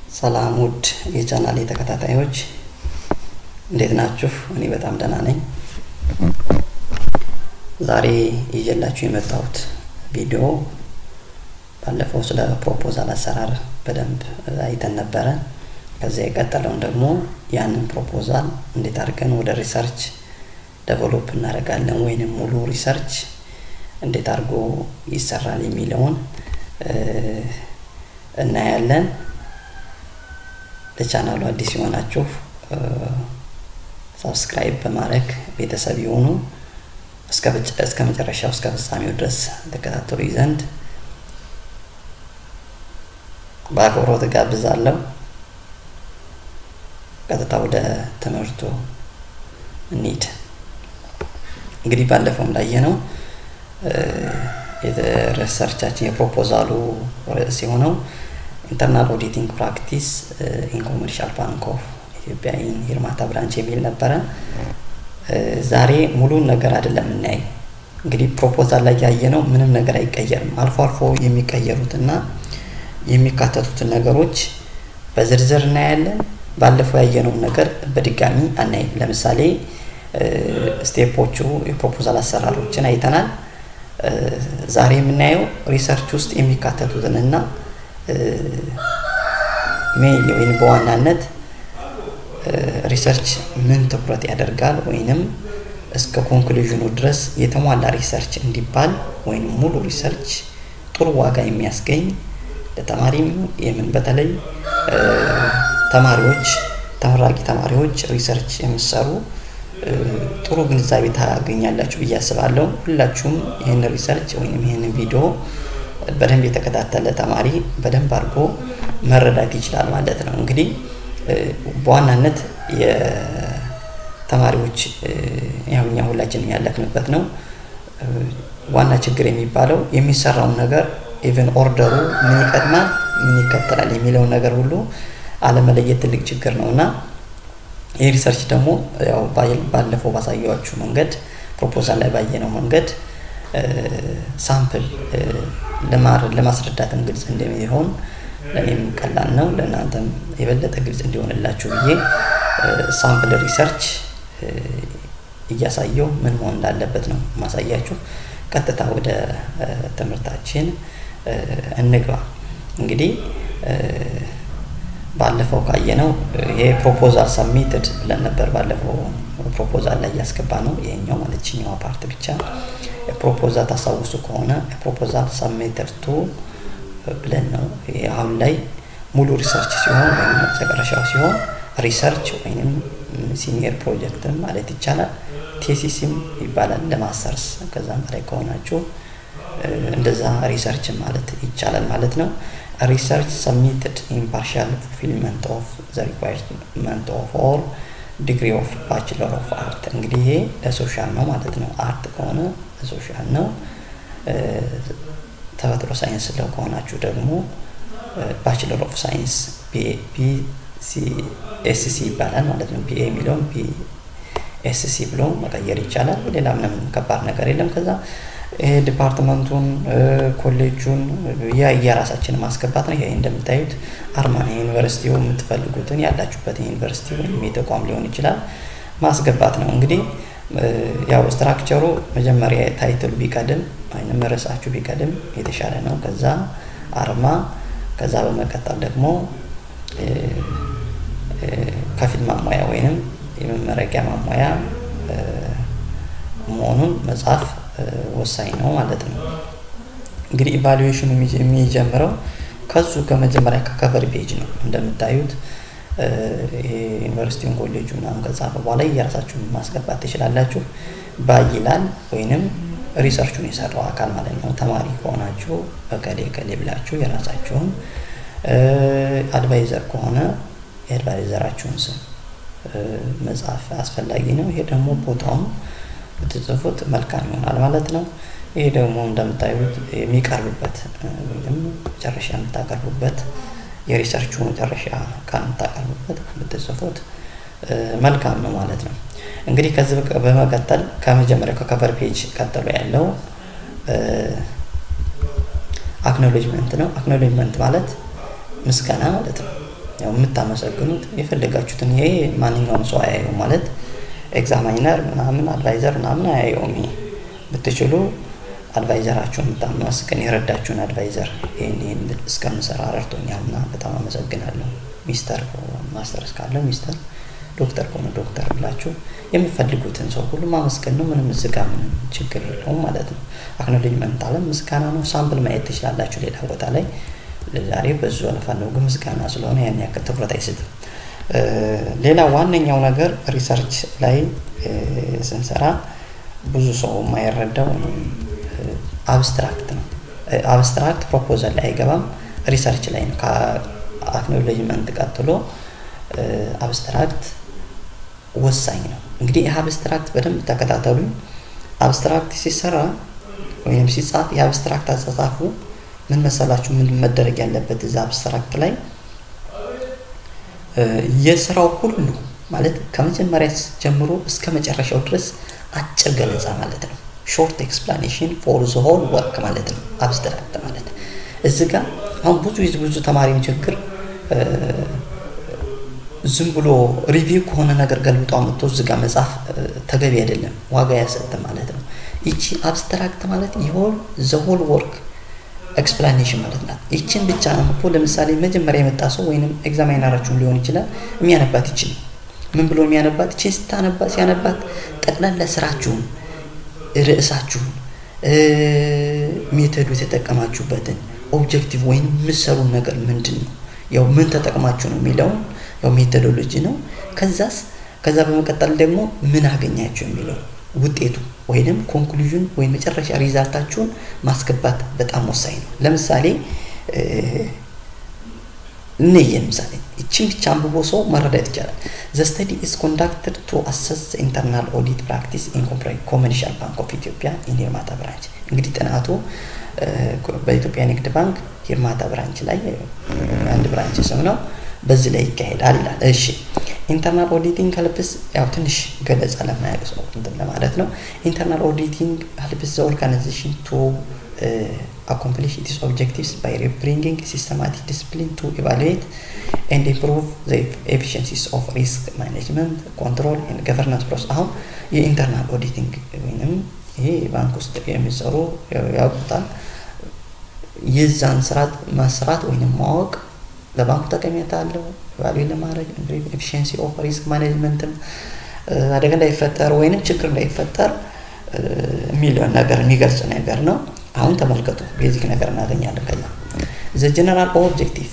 ሰላም ውድ የቻናሌ ተከታታዮች እንዴት ናችሁ? እኔ በጣም ደህና ነኝ። ዛሬ ይዤላችሁ የመጣሁት ቪዲዮ ባለፈው ስለ ፕሮፖዛል አሰራር በደንብ አይተን ነበረ። ከዚያ የቀጠለውን ደግሞ ያንን ፕሮፖዛል እንዴት አድርገን ወደ ሪሰርች ደቨሎፕ እናደርጋለን ወይንም ሙሉ ሪሰርች እንዴት አድርጎ ይሰራል የሚለውን እናያለን። ለቻናሉ አዲስ የሆናችሁ ሳብስክራይብ በማድረግ ቤተሰብ የሆኑ እስከ መጨረሻው እስከ ፍጻሜው ድረስ ተከታተሉ ዘንድ በአክብሮት ጋብዛለሁ። ቀጥታ ወደ ትምህርቱ እንሂድ። እንግዲህ ባለፈው እንዳየነው የሪሰርቻችን የፕሮፖዛሉ ርዕስ የሆነው ኢንተርናል ኦዲቲንግ ፕራክቲስ ኢን ኮመርሻል ባንክ ኦፍ ኢትዮጵያ ኢን ሂርማታ ብራንች የሚል ነበረ። ዛሬ ሙሉን ነገር አይደለም የምናየው። እንግዲህ ፕሮፖዛል ላይ ያየነው ምንም ነገር አይቀየርም። አልፎ አልፎ የሚቀየሩትና የሚካተቱትን ነገሮች በዝርዝር እናያለን። ባለፈው ያየነውን ነገር በድጋሚ አናይም። ለምሳሌ ስቴፖቹ የፕሮፖዛል አሰራሮችን አይተናል። ዛሬ የምናየው ሪሰርች ውስጥ የሚካተቱትን እና ሜይን ወይም በዋናነት ሪሰርች ምን ትኩረት ያደርጋል ወይንም እስከ ኮንክሉዥኑ ድረስ የተሟላ ሪሰርች እንዲባል ወይም ሙሉ ሪሰርች ጥሩ ዋጋ የሚያስገኝ ለተማሪም የምን በተለይ ተማሪዎች ተመራቂ ተማሪዎች ሪሰርች የምሰሩ ጥሩ ግንዛቤ ታገኛላችሁ ብዬ አስባለሁ። ሁላችሁም ይህን ሪሰርች ወይም ይህንን ቪዲዮ በደንብ የተከታተለ ተማሪ በደንብ አድርጎ መረዳት ይችላል ማለት ነው። እንግዲህ በዋናነት የተማሪዎች ያው እኛ ሁላችንም ያለፍንበት ነው። ዋና ችግር የሚባለው የሚሰራውን ነገር ኢቨን ኦርደሩ ምን ይቀድማል፣ ምን ይከተላል የሚለውን ነገር ሁሉ አለመለየት ትልቅ ችግር ነው እና ይህ ሪሰርች ደግሞ ያው ባለፈው ባሳየዋችሁ መንገድ ፕሮፖዛል ላይ ባየነው መንገድ ሳምፕል ለማስረዳትም ግልጽ እንደሚሆን ለእኔም ቀላል ነው፣ ለእናንተም የበለጠ ግልጽ እንዲሆንላችሁ ብዬ ሳምፕል ሪሰርች እያሳየው ምን መሆን እንዳለበት ነው ማሳያችሁ። ቀጥታ ወደ ትምህርታችን እንግባ። እንግዲህ ባለፈው ካየነው ይሄ ፕሮፖዛል ሰሚትድ ብለን ነበር። ባለፈው ፕሮፖዛል ላይ እያስገባ ነው ይሄኛው ማለት ችኛዋ ፓርት ብቻ ፕሮፖዛል ታስታውሱ ከሆነ ፕሮፖዛል ሰሚትድ ቱ ብለን ነው። አሁን ላይ ሙሉ ሪሰርች ሲሆን ወይም መጨረሻው ሲሆን ሪሰርች ወይም ሲኒየር ፕሮጀክትም ማለት ይቻላል። ቴሲሲም ይባላል ለማስተርስ ከዛም በላይ ከሆናችሁ እንደዛ ሪሰርች ማለት ይቻላል ማለት ነው። ሪሰርች ሰሚትድ ኢን ፓርሻል ፉልፊልመንት ኦፍ ዘ ሪኳየርመንት ኦፍ ኦል ዲግሪ ኦፍ ባችለር ኦፍ አርት። እንግዲህ ይሄ ለሶሻል ነው ማለት ነው። አርት ከሆነ ለሶሻል ነው። ተፈጥሮ ሳይንስ ለው ከሆናችሁ ደግሞ ባችለር ኦፍ ሳይንስ ኤስሲ ይባላል ማለት ነው። ቢኤ የሚለውን ኤስሲ ብሎ መቀየር ይቻላል። ሌላ ምንም ከባድ ነገር የለም። ከዛ ይሄ ዲፓርትመንቱን ኮሌጁን የራሳችን ማስገባት ነው። ይሄ እንደምታዩት አርማ ነው። ዩኒቨርሲቲው የምትፈልጉትን ያላችሁበት ዩኒቨርሲቲ ወይም የተቋም ሊሆን ይችላል ማስገባት ነው። እንግዲህ ያው ስትራክቸሩ መጀመሪያ ታይትሉ ቢቀድም ወይም ርዕሳችሁ ቢቀድም የተሻለ ነው። ከዛ አርማ፣ ከዛ በመቀጠል ደግሞ ከፊል ማሟያ ወይንም የመመረቂያ ማሟያ መሆኑን መጻፍ ወሳኝ ነው ማለት ነው። እንግዲህ ኢቫሉዌሽኑ የሚጀምረው ከሱ ከመጀመሪያ ከከቨር ፔጅ ነው። እንደምታዩት ዩኒቨርሲቲውን ኮሌጁ ምናምን ከጻፈ በኋላ የራሳችሁን ማስገባት ትችላላችሁ። ባይ ይላል ወይንም ሪሰርቹን የሰራው አካል ማለት ነው። ተማሪ ከሆናችሁ በከሌ ከሌ ብላችሁ የራሳችሁን አድቫይዘር ከሆነ የአድቫይዘራችሁን ስም መጻፍ አስፈላጊ ነው። ይሄ ደግሞ ቦታውን ብትጽፉት መልካም ይሆናል ማለት ነው። ይሄ ደግሞ እንደምታዩት የሚቀርብበት ወይም መጨረሻ የምታቀርቡበት የሪሰርቹ መጨረሻ ከምታቀርቡበት ብትጽፉት መልካም ነው ማለት ነው። እንግዲህ ከዚህ በመቀጠል ከመጀመሪያው ከከቨር ፔጅ ቀጥሎ ያለው አክኖሌጅመንት ነው። አክኖሌጅመንት ማለት ምስጋና ማለት ነው። ያው የምታመሰግኑት የፈለጋችሁትን ይሄ ማንኛውም ሰው አያየው ማለት ኤግዛማይነር ምናምን አድቫይዘር ምናምን አያየውም። ይሄ ብትችሉ አድቫይዘራችሁን የምታመስገን የረዳችሁን አድቫይዘር ይህን ይህን እስከምሰራ ረድቶኛል እና በጣም አመሰግናለሁ። ሚስተር ማስተርስ ካለው ሚስተር ዶክተር ከሆነ ዶክተር ብላችሁ የምፈልጉትን ሰው ሁሉ ማመስገን ነው። ምንም እዚህ ጋር ምንም ችግር የለውም ማለት ነው። አክኖሌጅመንት አለ ምስጋና ነው። ሳምፕል ማየት ትችላላችሁ ሌላ ቦታ ላይ። ዛሬ በዙ አለፋለሁ ግን ምስጋና ስለሆነ ያን ያክል ትኩረት አይስትም። ሌላ ዋነኛው ነገር ሪሰርች ላይ ስንሰራ ብዙ ሰው የማይረዳው አብስትራክት ነው። አብስትራክት ፕሮፖዛል ላይ አይገባም፣ ሪሰርች ላይ ነው። ከአክኖሌጅመንት ቀጥሎ አብስትራክት ወሳኝ ነው። እንግዲህ ይህ አብስትራክት በደንብ ተከታተሉኝ። አብስትራክት ሲሰራ ወይም ሲጻፍ የአብስትራክት አጻጻፉ ምን መሰላችሁ? ምን መደረግ ያለበት እዛ አብስትራክት ላይ የስራው ሁሉ ማለት ከመጀመሪያ ጀምሮ እስከ መጨረሻው ድረስ አጭር ገለጻ ማለት ነው። ሾርት ኤክስፕላኔሽን ፎር ዘ ሆል ወርክ ማለት ነው። አብስትራክት ማለት እዚህ ጋር አሁን ብዙ ብዙ ተማሪም ችግር ዝም ብሎ ሪቪው ከሆነ ነገር ገልብጦ አምጥቶ እዚህ ጋር መጻፍ ተገቢ አይደለም፣ ዋጋ ያሰጥ ማለት ነው። ይቺ አብስትራክት ማለት የሆል ዘሆል ወርክ ኤክስፕላኔሽን ማለት ናት። ይችን ብቻ አንብቦ ለምሳሌ መጀመሪያ የመጣ ሰው ወይንም ኤግዛማይነራችሁን ሊሆን ይችላል የሚያነባት ይችን ምን ብሎ የሚያነባት ይችን ስታነባ ሲያነባት ጠቅላላ ስራችሁን፣ ርዕሳችሁን፣ ሜተዱ የተጠቀማችሁበትን ኦብጀክቲቭ ወይም የምትሰሩን ነገር ምንድን ነው ያው ምን ተጠቅማችሁ ነው የሚለውን ያው ሜቶዶሎጂ ነው። ከዛስ ከዛ በመቀጠል ደግሞ ምን አገኛችሁ የሚለው ውጤቱ ወይንም ኮንክሉዥን ወይም መጨረሻ ሪዛልታችሁን ማስገባት በጣም ወሳኝ ነው። ለምሳሌ እነየ ለምሳሌ ይችን ብቻ አንብቦ ሰው መረዳት ይቻላል። ዘ ስተዲ ኢዝ ኮንዳክትድ ቱ አሰስ ኢንተርናል ኦዲት ፕራክቲስ ኢን ኮመርሻል ባንክ ኦፍ ኢትዮጵያ ኢን ሂርማታ ብራንች። እንግዲህ ጥናቱ በኢትዮጵያ ንግድ ባንክ ሂርማታ ብራንች ላይ አንድ ብራንች ስም ነው። በዚህ ላይ ይካሄዳል ይላል። እሺ ኢንተርናል ኦዲቲንግ ሄልፕስ ያው ትንሽ ገለጻ ለማያውቅ ሰው እንትን ለማለት ነው። ኢንተርናል ኦዲቲንግ ሄልፕስ ዘ ኦርጋናይዜሽን ቱ accomplish its objectives by bringing systematic discipline to evaluate and improve the efficiencies of risk management, control and governance process. አሁን የኢንተርናል ኦዲቲንግ ወይም ይሄ ባንክ ውስጥ የሚሰሩ ያውቁታል። የዛን ስርዓት መስራት ወይም ማወቅ ለባንኩ ጠቀሜታ አለው። ቫሉይ ለማድረግ ኤፊሽንሲ ኦፍ ሪስክ ማኔጅመንትን አደጋ እንዳይፈጠር ወይንም ችግር እንዳይፈጠር የሚለውን ነገር የሚገልጽ ነገር ነው። አሁን ተመልከቱ፣ ቤዚክ ነገር እናገኛለን። ከዛ ዘ ጀነራል ኦብጀክቲቭ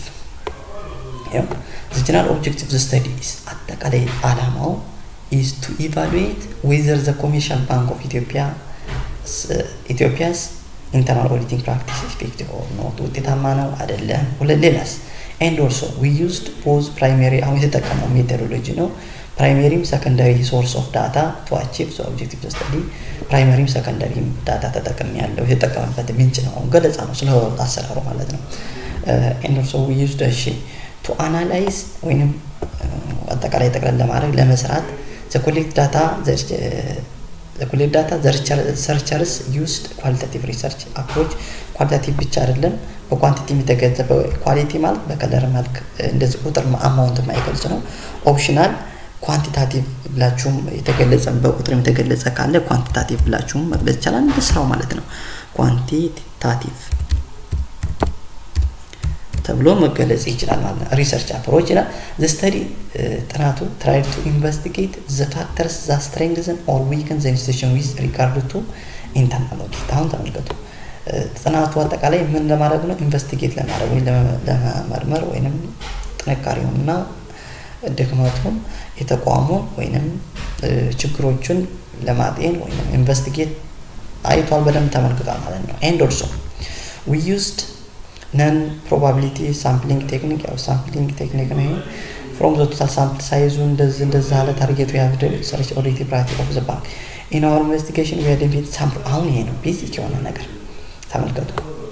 ዘ ጀነራል ኦብጀክቲቭ ዘ ስተዲስ አጠቃላይ አላማው ኢዝ ቱ ኢቫሉዌት ዌዘር ዘ ኮሜርሻል ባንክ ኦፍ ኢትዮጵያ ኢትዮጵያስ ኢንተርናል ኦዲቲንግ ፕራክቲስ ኢፌክቲቭ ኦር ኖት ውጤታማ ነው አይደለም። ሌላስ ኤንድ ኦልሶ ዊ ዩዝድ ቦዝ ፕራይሜሪ አሁን የተጠቀመው ሜቶዶሎጂ ነው። ፕራይሜሪም ሰከንዳሪ ሶርስ ኦፍ ዳታ ቱ አቺቭ ዘ ኦብጀክቲቭ ስተዲ ፕራይመሪም ሰከንዳሪም ዳታ ተጠቅም ያለው የተጠቀመበት ምንጭ ነው። ገለጻ ነው ስለ አሰራሩ ማለት ነው። ኤንድ ኦልሶ ዊ ዩዝድ እሺ ቱ አናላይዝ ወይንም አጠቃላይ ጠቅለል ለማድረግ ለመስራት ዘ ኮሌክት ዳታ ኮሌክት ዳታ ሰርቸርስ ዩስድ ኳሊታቲቭ ሪሰርች አፕሮች ኳሊታቲቭ ብቻ አይደለም በኳንቲቲ የተገለጸ ኳሊቲ ማለት በከለር መልክ እንደዚህ ቁጥር አማውንት የማይገልጽ ነው። ኦፕሽናል ኳንቲታቲቭ ብላችሁም የተገለጸ በቁጥር የተገለጸ ካለ ኳንቲታቲቭ ብላችሁም መግለጽ ይቻላል። እንደ ስራው ማለት ነው። ኳንቲታቲቭ ተብሎ መገለጽ ይችላል ማለት ነው። ሪሰርች አፕሮች ይላል። ዘ ስተዲ ጥናቱ ትራይ ቱ ኢንቨስቲጌት ዘ ፋክተርስ ዛ ስትሬንግዝን ኦር ዊክን ዘ ኢንስቲቱሽን ዊዝ ሪጋርድ ቱ ኢንተርናል ኦዲት። አሁን ተመልከቱ። ጥናቱ አጠቃላይ ምን ለማድረግ ነው? ኢንቨስቲጌት ለማድረግ ወይም ለመመርመር ወይንም ጥንካሬውንና ድክመቱን የተቋሙን ወይንም ችግሮቹን ለማጤን ወይም ኢንቨስቲጌት አይቷል፣ በደንብ ተመልክቷል ማለት ነው። ኤንድ ኦልሶ ዊ ዩዝድ ነን ፕሮባቢሊቲ ሳምፕሊንግ ቴክኒክ ያው ሳምፕሊንግ ቴክኒክ ነው። ፍሮም ዘ ቶታል ሳምፕል ሳይዙ እንደዚህ እንደዚህ አለ ታርጌቱ ያብደ ሰርች ኦዲት ፕራክቲስ ኦፍ ዘ ባንክ ኢን አወር ኢንቨስቲጌሽን ዊ አይደንቲፋይድ ሳምፕል አሁን ይሄ ነው ቤዚክ የሆነ ነገር ተመልከቱ።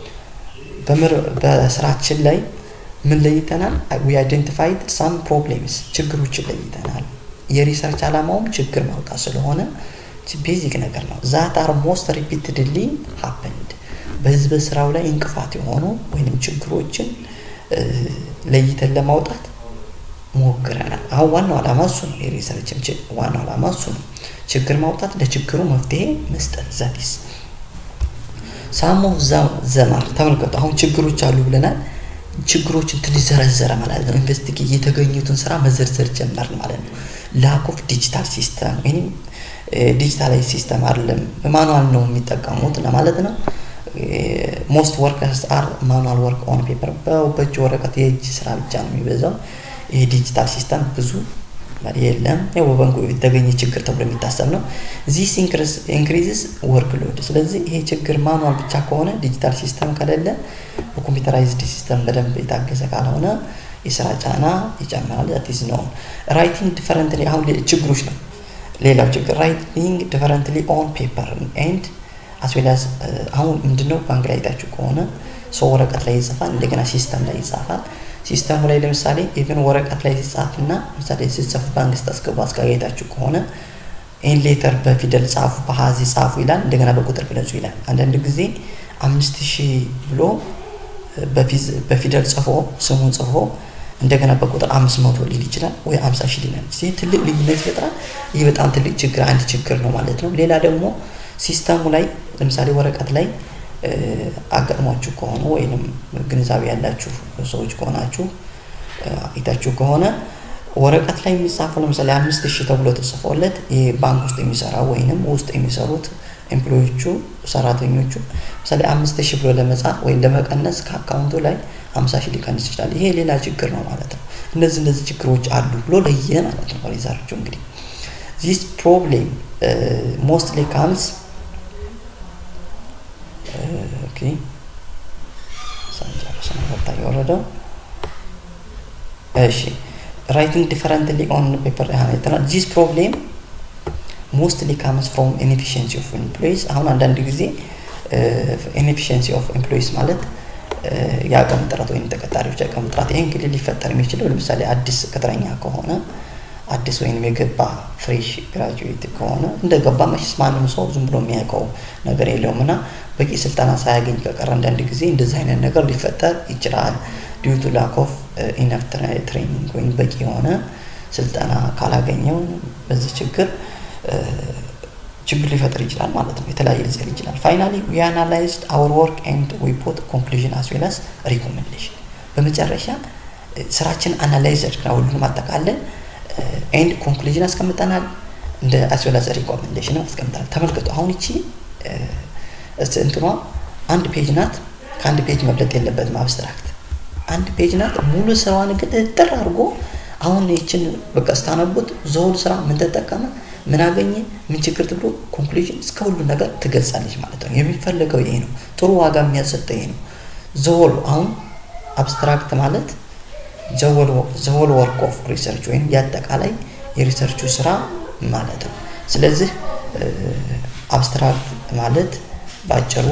በስራችን ላይ ምን ለይተናል? ዊ አይደንቲፋይድ ሳም ፕሮብሌምስ ችግሮችን ለይተናል። የሪሰርች ዓላማውም ችግር ማውጣት ስለሆነ ቤዚክ ነገር ነው። ዛት አር ሞስት ሪፒትድሊ ሀፕንድ በህዝብ ስራው ላይ እንቅፋት የሆኑ ወይም ችግሮችን ለይተን ለማውጣት ሞክረናል። አሁን ዋናው ዓላማ እሱ ነው። የሪሰርች ዋናው ዓላማ እሱ ነው። ችግር ማውጣት፣ ለችግሩ መፍትሄ መስጠት። ዛቲስ ሳም ኦፍ ዘማር ተመልከቱ። አሁን ችግሮች አሉ ብለናል። ችግሮችን ትንሽ ዘረዘረ ማለት ነው። ኢንቨስቲጌ የተገኙትን ስራ መዘርዘር ጀመርን ማለት ነው። ላክ ኦፍ ዲጂታል ሲስተም ወይም ዲጂታላይዝ ሲስተም አይደለም፣ ማኑዋል ነው የሚጠቀሙት ለማለት ነው። ሞስት ወርከርስ አር ማኑዋል ወርክ ኦን ፔፐር፣ በእጅ ወረቀት የእጅ ስራ ብቻ ነው የሚበዛው። ይሄ ዲጂታል ሲስተም ብዙ የለም። ያው በባንኩ የተገኘ ችግር ተብሎ የሚታሰብ ነው። ዚስ ኢንክሪዝስ ወርክ ሎድ። ስለዚህ ይሄ ችግር ማኑዋል ብቻ ከሆነ ዲጂታል ሲስተም ከሌለ በኮምፒውተራይዝድ ሲስተም በደንብ የታገዘ ካልሆነ የስራ ጫና ይጨምራል። ዛት ኢዝ ኖን ራይቲንግ ዲፈረንትሊ አሁን ችግሮች ነው። ሌላው ችግር ራይቲንግ ዲፈረንትሊ ኦን ፔፐር ኤንድ አስዌላስ አሁን ምንድነው ባንክ ላይ አይታችሁ ከሆነ ሰው ወረቀት ላይ ይጽፋል፣ እንደገና ሲስተም ላይ ይጻፋል። ሲስተሙ ላይ ለምሳሌ ኢቨን ወረቀት ላይ ሲጻፍና ምሳሌ ሲጽፉ ባንክ ስታስገቡ አስጋጋይታችሁ ከሆነ ይህን ሌተር በፊደል ጻፉ፣ በሀዚ ጻፉ ይላል፣ እንደገና በቁጥር ግለጹ ይላል። አንዳንድ ጊዜ አምስት ሺህ ብሎ በፊደል ጽፎ ስሙን ጽፎ እንደገና በቁጥር አምስት መቶ ሊል ይችላል ወይ አምሳ ሺህ ሊላል። ይህ ትልቅ ልዩነት ይፈጥራል። ይህ በጣም ትልቅ ችግር አንድ ችግር ነው ማለት ነው። ሌላ ደግሞ ሲስተሙ ላይ ለምሳሌ ወረቀት ላይ አጋጥሟችሁ ከሆነ ወይንም ግንዛቤ ያላችሁ ሰዎች ከሆናችሁ አይታችሁ ከሆነ ወረቀት ላይ የሚጻፈው ለምሳሌ አምስት ሺህ ተብሎ ተጽፎለት ይህ ባንክ ውስጥ የሚሰራ ወይንም ውስጥ የሚሰሩት ኤምፕሎዮቹ ሰራተኞቹ ምሳሌ አምስት ሺህ ብሎ ለመጻፍ ወይም ለመቀነስ ከአካውንቱ ላይ ሀምሳ ሺህ ሊቀንስ ይችላል። ይሄ ሌላ ችግር ነው ማለት ነው። እነዚህ እነዚህ ችግሮች አሉ ብሎ ለየ ማለት ነው። ሪሰርቹ እንግዲህ ዚስ ፕሮብሌም ሞስትሊ ካምስ ኦኬ ሳንጨርስ ነው ወጣ የወረደው። እሺ ራይቲንግ ዲፈረንትሊ ኦን ፔፐር ያህል ዚስ ፕሮብሌም ሞስትሊ ካምስ ፍሮም ኢንኤፊሽንሲ ኦፍ ኤምፕሎይስ። አሁን አንዳንድ ጊዜ ኢንኤፊሽንሲ ኦፍ ኤምፕሎይስ ማለት የአቅም ጥረት ወይም ተቀጣሪዎች አቅም ጥረት። ይህ እንግዲህ ሊፈጠር የሚችለው ለምሳሌ አዲስ ቅጥረኛ ከሆነ አዲስ ወይም የገባ ፍሬሽ ግራጁዌት ከሆነ እንደገባ መቼስ ማንም ሰው ዝም ብሎ የሚያውቀው ነገር የለውም እና በቂ ስልጠና ሳያገኝ ከቀረ አንዳንድ ጊዜ እንደዚህ አይነት ነገር ሊፈጠር ይችላል። ዲዩ ቱ ላክ ኦፍ ኢነፍ ትሬኒንግ ወይም በቂ የሆነ ስልጠና ካላገኘው በዚህ ችግር ችግር ሊፈጥር ይችላል ማለት ነው። የተለያየ ሊጽል ይችላል። ፋይናሊ ዊ አናላይዝድ አወር ወርክ ኤንድ ዊ ፑት ኮንክሉዥን አስ ዌል አስ ሪኮሜንዴሽን። በመጨረሻ ስራችን አናላይዝ አድርገን ሁሉንም አጠቃለን ኤንድ ኮንክሉዥን አስቀምጠናል። እንደ አስ ዌል አስ ሪኮሜንዴሽን አስቀምጠናል። ተመልከቱ። አሁን ይቺ እንትኗ አንድ ፔጅ ናት። ከአንድ ፔጅ መብለጥ የለበትም። አብስትራክት አንድ ፔጅ ናት። ሙሉ ስራዋን ግን ጥር አድርጎ አሁን ይችን በቃ ስታነቡት ዘውል ስራ ምን ተጠቀመ ምን አገኘ ምን ችግር ትብሎ ኮንክሉዥን እስከ ሁሉ ነገር ትገልጻለች ማለት ነው። የሚፈለገው ይሄ ነው። ጥሩ ዋጋ የሚያሰጠ ይሄ ነው። ዘወል አሁን አብስትራክት ማለት ዘወል ወርክ ኦፍ ሪሰርች ወይም የአጠቃላይ የሪሰርቹ ስራ ማለት ነው። ስለዚህ አብስትራክት ማለት በአጭሩ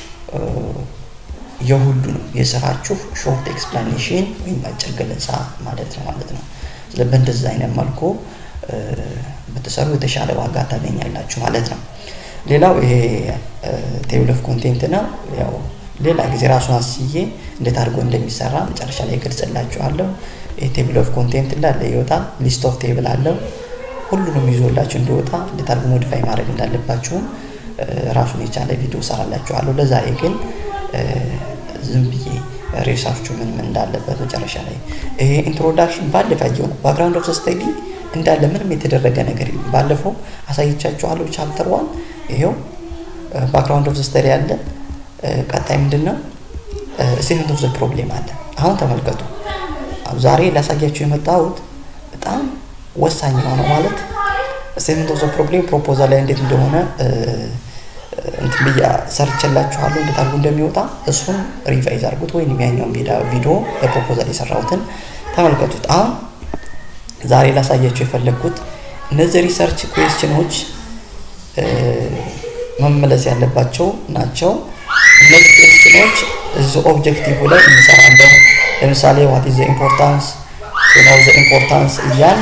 የሁሉ ነው የስራችሁ ሾርት ኤክስፕላኔሽን ወይም አጭር ገለጻ ማለት ነው ማለት ነው። ስለዚህ በእንደዚህ አይነት መልኩ ብትሰሩ የተሻለ ዋጋ ታገኛላችሁ ማለት ነው። ሌላው ይሄ ቴብል ኦፍ ኮንቴንት ነው። ያው ሌላ ጊዜ ራሱን አስዬ እንዴት አድርጎ እንደሚሰራ መጨረሻ ላይ ገልጽላችኋለሁ። ይሄ ቴብል ኦፍ ኮንቴንት እንዳለ ይወጣል። ሊስት ኦፍ ቴብል አለው። ሁሉንም ይዞላችሁ እንዲወጣ እንዴት አድርጎ ሞዲፋይ ማድረግ እንዳለባችሁም ራሱን የቻለ ቪዲዮ ሰራላችኋለሁ። ለዛሬ ግን ዝም ብዬ ሬሳችሁ ምን ምን እንዳለበት መጨረሻ ላይ ይሄ ኢንትሮዳክሽን ባለፈ ያየው ነው። ባክግራውንድ ኦፍ ስተዲ እንዳለ ምንም የተደረገ ነገር የለም። ባለፈው አሳይቻችኋለሁ። ቻፕተር ዋን ይሄው ባክግራውንድ ኦፍ ስተዲ አለ። ቀጣይ ምንድን ነው? ስቴትመንት ኦፍ ዘ ፕሮብሌም አለ። አሁን ተመልከቱ። ዛሬ ላሳያችሁ የመጣሁት በጣም ወሳኝ የሆነው ማለት ስቴትመንት ኦፍ ዘ ፕሮብሌም ፕሮፖዛል ላይ እንዴት እንደሆነ እንትን ብያ ሰርችላችኋለሁ እንዴት አድርጎ እንደሚወጣ እሱን ሪቫይዝ አድርጉት፣ ወይም ያኛውን ቪዲዮ ለፕሮፖዛል የሰራሁትን ተመልከቱት። አሁን ዛሬ ላሳያችሁ የፈለግኩት እነዚህ ሪሰርች ኩዌስችኖች መመለስ ያለባቸው ናቸው። እነዚህ ኩዌስችኖች እዚህ ኦብጀክቲቭ ላይ እንሰራለን። ለምሳሌ ዋት ኢዝ ዘ ኢምፖርታንስ ነው ዘ ኢምፖርታንስ እያል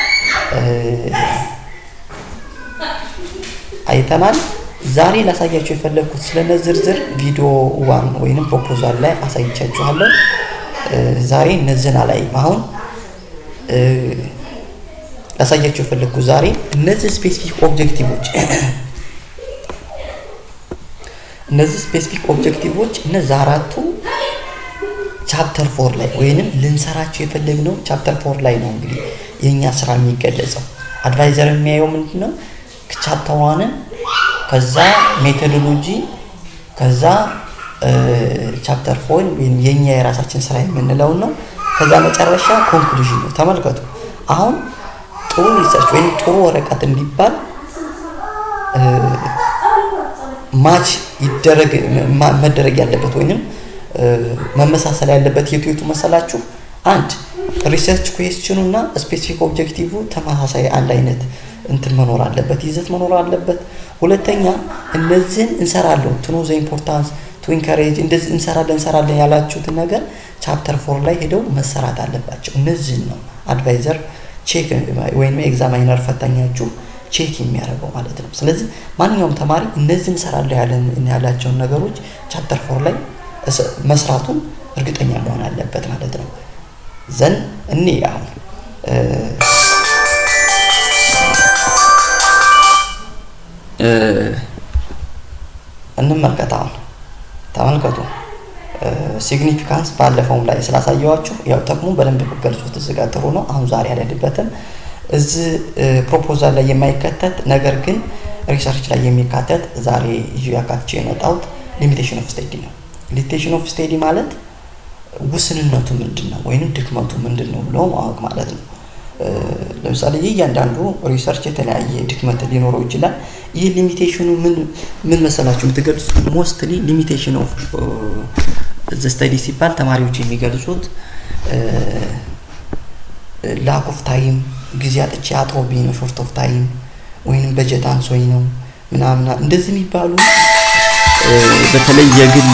አይተናል። ዛሬ ላሳያችሁ የፈለግኩት ስለነ ዝርዝር ቪዲዮ ዋን ወይንም ፕሮፖዛል ላይ አሳይቻችኋለሁ። ዛሬ እነዚህን አላይም። አሁን ላሳያቸው የፈለግኩ ዛሬ እነዚህ ስፔሲፊክ ኦብጀክቲቮች እነዚህ ስፔሲፊክ ኦብጀክቲቮች እነዚህ አራቱ ቻፕተር ፎር ላይ ወይንም ልንሰራቸው የፈለግነው ቻፕተር ፎር ላይ ነው። እንግዲህ የእኛ ስራ የሚገለጸው አድቫይዘር የሚያየው ምንድን ነው? ቻፕተር ዋንን ከዛ ሜቶዶሎጂ ከዛ ቻፕተር ፎር ወይም የእኛ የራሳችን ስራ የምንለውን ነው። ከዛ መጨረሻ ኮንክሉዥን ነው። ተመልከቱ። አሁን ጥሩ ሪሰርች ወይም ጥሩ ወረቀት እንዲባል ማች ይደረግ መደረግ ያለበት ወይንም መመሳሰል ያለበት የቱ የቱ መሰላችሁ? አንድ ሪሰርች ኩዌስችኑ እና ስፔሲፊክ ኦብጀክቲቭ ተመሳሳይ አንድ አይነት እንትን መኖር አለበት፣ ይዘት መኖር አለበት። ሁለተኛ እነዚህን እንሰራለን ቱ ኖ ዘ ኢምፖርታንስ ቱ ኢንካሬጅ እንደዚህ እንሰራለን እንሰራለን ያላችሁትን ነገር ቻፕተር ፎር ላይ ሄደው መሰራት አለባቸው። እነዚህን ነው አድቫይዘር ቼክ ወይም ኤግዛማይነር ፈታኛችሁ ቼክ የሚያደርገው ማለት ነው። ስለዚህ ማንኛውም ተማሪ እነዚህ እንሰራለሁ ያላቸውን ነገሮች ቻፕተር ፎር ላይ መስራቱን እርግጠኛ መሆን አለበት ማለት ነው። ዘን እኔ አሁን እንመልከት። አሁን ተመልከቱ። ሲግኒፊካንስ ባለፈውም ላይ ስላሳየዋችሁ ያው ጥቅሙ በደንብ ብገልጹት እዚህ ጋር ጥሩ ነው። አሁን ዛሬ አልሄድበትም። እዚህ ፕሮፖዛል ላይ የማይከተት ነገር ግን ሪሰርች ላይ የሚካተት ዛሬ ይዤ ያካትቼ የመጣሁት ሊሚቴሽን ኦፍ ስቴዲ ነው። ሊሚቴሽን ኦፍ ስቴዲ ማለት ውስንነቱ ምንድን ነው ወይንም ድክመቱ ምንድን ነው ብሎ ማወቅ ማለት ነው። ለምሳሌ እያንዳንዱ ሪሰርች የተለያየ ድክመት ሊኖረው ይችላል። ይህ ሊሚቴሽኑ ምን ምን መሰላችሁ የምትገልጹት? ሞስትሊ ሊሚቴሽን ኦፍ ዘ ስተዲ ሲባል ተማሪዎች የሚገልጹት ላክ ኦፍ ታይም ጊዜ አጥቼ አጥሮብኝ ነው፣ ሾርት ኦፍ ታይም ወይንም በጀት አንሶኝ ነው ምናምና እንደዚህ የሚባሉ በተለይ የግል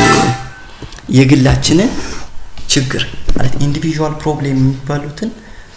የግላችንን ችግር ማለት ኢንዲቪዥዋል ፕሮብሌም የሚባሉትን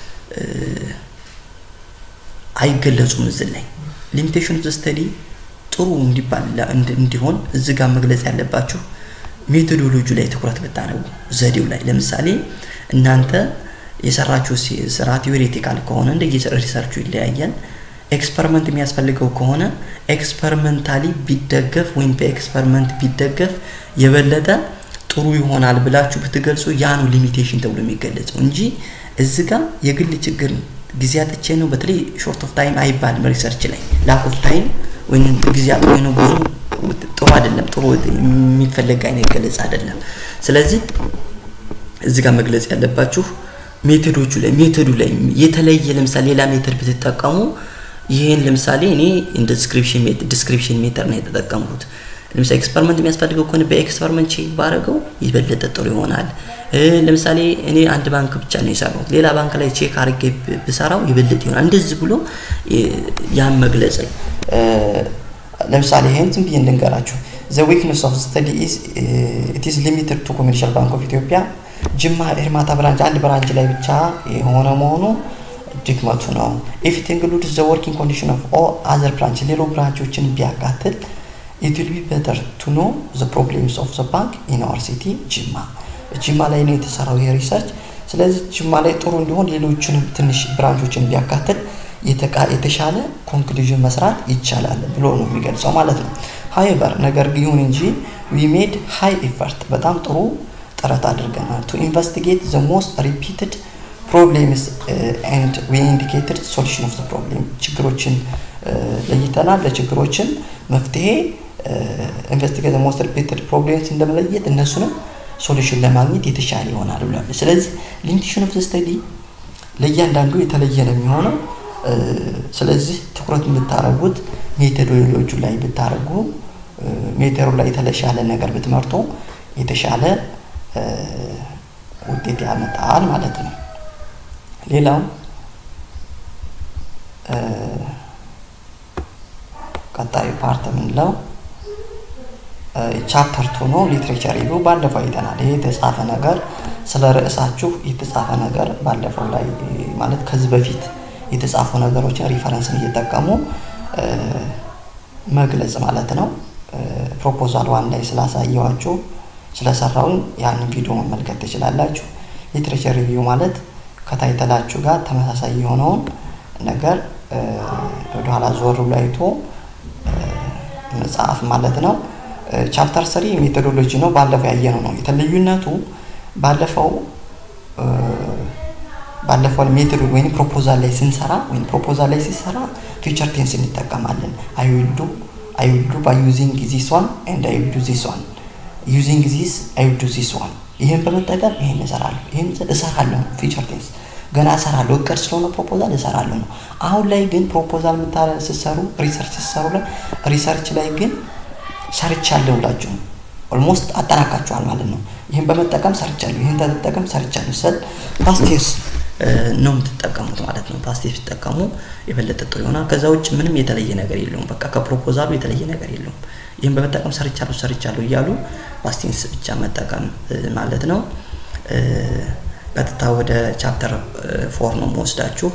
አይገለጹም እዚህ ላይ ሊሚቴሽን ኦፍ ስተዲ ጥሩ እንዲባል እንዲሆን እዚህ ጋር መግለጽ ያለባችሁ ሜቶዶሎጂ ላይ ትኩረት ብታደርጉ ዘዴው ላይ ለምሳሌ እናንተ የሰራችሁ ስራ ቲዎሬቲካል ከሆነ እንደ ሪሰርቹ ይለያያል። ኤክስፐሪመንት የሚያስፈልገው ከሆነ ኤክስፐሪመንታሊ ቢደገፍ ወይም በኤክስፐሪመንት ቢደገፍ የበለጠ ጥሩ ይሆናል ብላችሁ ብትገልጹ ያ ነው ሊሚቴሽን ተብሎ የሚገለጸው እንጂ እዚ ጋር የግል ችግር ጊዜ አጥቼ ነው በተለይ ሾርት ኦፍ ታይም አይባልም። ሪሰርች ላይ ላክ ኦፍ ታይም ወይም ጊዜ አጥቼ ነው ብዙ ጥሩ አይደለም። ጥሩ የሚፈለግ አይነት ገለጽ አይደለም። ስለዚህ እዚ ጋር መግለጽ ያለባችሁ ሜቶዶቹ ላይ ሜቶዱ ላይ የተለየ ለምሳሌ ሌላ ሜተድ ብትጠቀሙ ይህን ለምሳሌ እኔ እንደ ዲስክሪፕሽን ዲስክሪፕሽን ሜተድ ነው የተጠቀምኩት። ለምሳሌ ኤክስፐሪመንት የሚያስፈልገው ከሆነ በኤክስፐሪመንት ቼክ ባረገው የበለጠ ጥሩ ይሆናል። ለምሳሌ እኔ አንድ ባንክ ብቻ ነው የሰራሁት፣ ሌላ ባንክ ላይ ቼክ አድርጌ ብሰራው የበለጠ ይሆናል። እንደዚህ ብሎ ያን መግለጽ ነው። ለምሳሌ ይህን ዝም ብዬ እንድንገራችሁ ዘ ዊክነስ ኦፍ ስተዲ ኢዝ ኢት ኢዝ ሊሚትድ ቱ ኮሜርሻል ባንክ ኦፍ ኢትዮጵያ ጅማ ኤርማታ ብራንች አንድ ብራንች ላይ ብቻ የሆነ መሆኑ ድክመቱ ነው። ኢፍ ኢት ኢንክሉድስ ዘ ወርኪንግ ኮንዲሽን ኦፍ ኦል አዘር ብራንች ሌሎ ብራንቾችን ቢያካትል ኢት ዊል ቢ ቤተር ቱ ኖ ዘ ፕሮብሌምስ ኦፍ ዘ ባንክ ኢን አወር ሲቲ ጅማ። ጅማ ላይ ነው የተሰራው ይሄ ሪሰርች። ስለዚህ ጅማ ላይ ጥሩ እንዲሆን ሌሎችንም ትንሽ ብራንቾችን ቢያካትል የተሻለ ኮንክሉዥን መስራት ይቻላል ብሎ ነው የሚገልጸው ማለት ነው። ሀይበር ነገር ይሁን እንጂ ዊ ሜድ ሃይ ኢፈርት በጣም ጥሩ ጥረት አድርገናል ቱ ኢንቨስቲጌት ዘ ሞስት ሪፒትድ ፕሮብሌምስ ኤንድ ዊ ኢንዲኬትድ ሶሉሽን ኦፍ ዘ ፕሮብሌም ችግሮችን ለይተናል። ለችግሮችን መፍትሄ ኢንቨስቲጌት ሞስት ሪፒትድ ፕሮብሌምስ እንደመለየት እነሱንም ሶሉሽን ለማግኘት የተሻለ ይሆናል ብሏል። ስለዚህ ሊሚቴሽን ኦፍ ዘ ስተዲ ለእያንዳንዱ የተለየ ነው የሚሆነው። ስለዚህ ትኩረት የምታደርጉት ሜቶዶሎጂ ላይ ብታደርጉ ሜቶዱ ላይ የተሻለ ነገር ብትመርጡ የተሻለ ውጤት ያመጣል ማለት ነው። ሌላው ቀጣዩ ፓርት የምንለው ቻፕተር ቱ ነው። ሊትሬቸር ሪቪው ባለፈው አይተናል። ይሄ የተጻፈ ነገር ስለ ርዕሳችሁ የተጻፈ ነገር ባለፈው ላይ ማለት ከዚህ በፊት የተጻፉ ነገሮችን ሪፈረንስን እየጠቀሙ መግለጽ ማለት ነው። ፕሮፖዛል ዋን ላይ ስላሳየዋችሁ ስለሰራውን ያንን ቪዲዮ መመልከት ትችላላችሁ። ሊትሬቸር ሪቪው ማለት ከታይተላችሁ ጋር ተመሳሳይ የሆነውን ነገር ወደኋላ ዞር ብሎ አይቶ መጽሐፍ ማለት ነው። ቻፕተር ስሪ ሜቶዶሎጂ ነው። ባለፈው ያየነው ነው። የተለዩነቱ ባለፈው ባለፈው ሜቶድ ወይም ፕሮፖዛል ላይ ስንሰራ ወይም ፕሮፖዛል ላይ ሲሰራ ፊውቸር ቴንስ እንጠቀማለን። አይውዱ አይውዱ ባይ ዩዚንግ ዚስ ዋን ኤንድ አይውዱ ዚስ ዋን ዩዚንግ ዚስ አይውዱ ዚስ ዋን ይህን በመጠቀም ይህን እሰራለሁ ይህን እሰራለሁ ፊውቸር ቴንስ ገና እሰራለሁ እቅድ ስለሆነ ፕሮፖዛል እሰራለሁ ነው። አሁን ላይ ግን ፕሮፖዛል ስትሰሩ ሪሰርች ስትሰሩ ላይ ሪሰርች ላይ ግን ሰርቻለሁ ብላችሁ ኦልሞስት አጠናቃችኋል ማለት ነው። ይህን በመጠቀም ሰርቻለሁ፣ ይህን ተጠቀም ሰርቻለሁ ሰል ፓስቴስ ነው የምትጠቀሙት ማለት ነው። ፓስቴስ ሲጠቀሙ የበለጠ ጥሩ ይሆናል። ከዛ ውጭ ምንም የተለየ ነገር የለውም። በቃ ከፕሮፖዛሉ የተለየ ነገር የለውም። ይህን በመጠቀም ሰርቻለሁ ሰርቻለሁ እያሉ ፓስቴንስ ብቻ መጠቀም ማለት ነው። ቀጥታ ወደ ቻፕተር ፎር ነው መወስዳችሁ።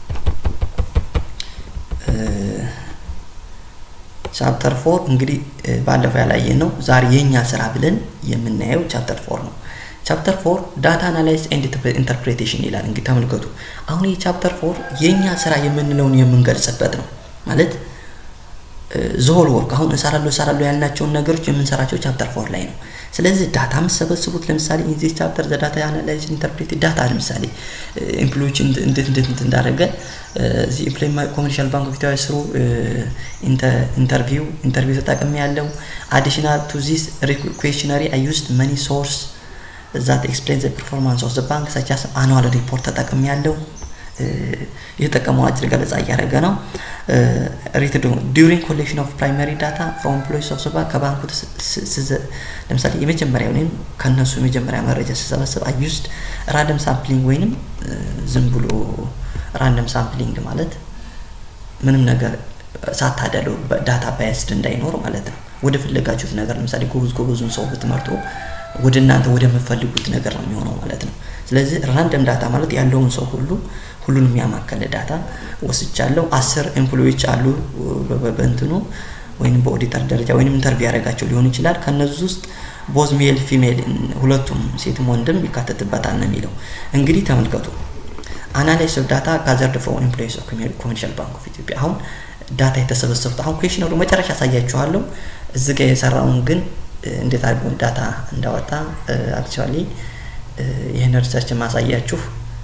ቻፕተር ፎር እንግዲህ ባለፈው ያላየን ነው። ዛሬ የእኛ ስራ ብለን የምናየው ቻፕተር ፎር ነው። ቻፕተር ፎር ዳታ አናላይዝ ኤንድ ኢንተርፕሬቴሽን ይላል። እንግዲህ ተመልከቱ። አሁን ይህ ቻፕተር ፎር የእኛ ስራ የምንለውን የምንገልጽበት ነው ማለት ዘሆል ወርክ አሁን እሰራለሁ እሰራለሁ ያልናቸውን ነገሮች የምንሰራቸው ቻፕተር ፎር ላይ ነው። ስለዚህ ዳታ የምትሰበስቡት ለምሳሌ ኢንዚስ ቻፕተር ዘዳታ አናላይዝ ኢንተርፕሬት ዳታ ለምሳሌ ኤምፕሎዎች እንዴት እንዴት እንዳደረገ እዚህ ኤምፕሎይ ኮመርሻል ባንክ ኦፍ ኢትዮጵያ ስሩ ኢንተርቪው ኢንተርቪው ተጠቅሜ ያለው አዲሽናል ቱ ዚስ ኩዌሽነሪ አይ ዩዝድ መኒ ሶርስ ዛት ኤክስፕሌን ዘ ፐርፎርማንስ ኦፍ ዘ ባንክ ሰቻስ አኑዋል ሪፖርት ተጠቅሜ ያለው የተጠቀመው አጭር ገለጻ እያደረገ ነው። ሪትድ ዲዩሪንግ ኮሌክሽን ኦፍ ፕራይመሪ ዳታ ፍሮም ኤምፕሎይስ ኦፍ ባንክ ከባንኩ ለምሳሌ የመጀመሪያ ወይም ከነሱ የመጀመሪያ መረጃ ስሰበስብ አዩስድ ራንደም ሳምፕሊንግ ወይንም ዝም ብሎ ራንደም ሳምፕሊንግ ማለት ምንም ነገር ሳታደለው ዳታ ባያስድ እንዳይኖር ማለት ነው። ወደ ፈለጋችሁት ነገር ለምሳሌ ጎበዝ ጎበዙን ሰው ብትመርጡ ወደ እናንተ ወደምፈልጉት ነገር ነው የሚሆነው ማለት ነው። ስለዚህ ራንደም ዳታ ማለት ያለውን ሰው ሁሉ ሁሉንም ያማከለ ዳታ ወስጃለሁ። አስር ኤምፕሎዎች አሉ በእንትኑ ወይም በኦዲተር ደረጃ ወይም ኢንተርቪው ያደረጋቸው ሊሆን ይችላል። ከነዚህ ውስጥ ቦዝ ሜል ፊሜል ሁለቱም ሴትም ወንድም ይካተትበታል ነው የሚለው። እንግዲህ ተመልከቱ አናላይስ ኦፍ ዳታ ጋዘርድ ፍሮም ኤምፕሎይስ ኦፍ ኮመርሻል ባንክ ኦፍ ኢትዮጵያ አሁን ዳታ የተሰበሰቡት አሁን ኩዌሽነሩ መጨረሻ ያሳያችኋለሁ። እዚህ ጋር የሰራውን ግን እንዴት አድርጎ ዳታ እንዳወጣ አክቹዋሊ ይህን ሪሰርች ማሳያችሁ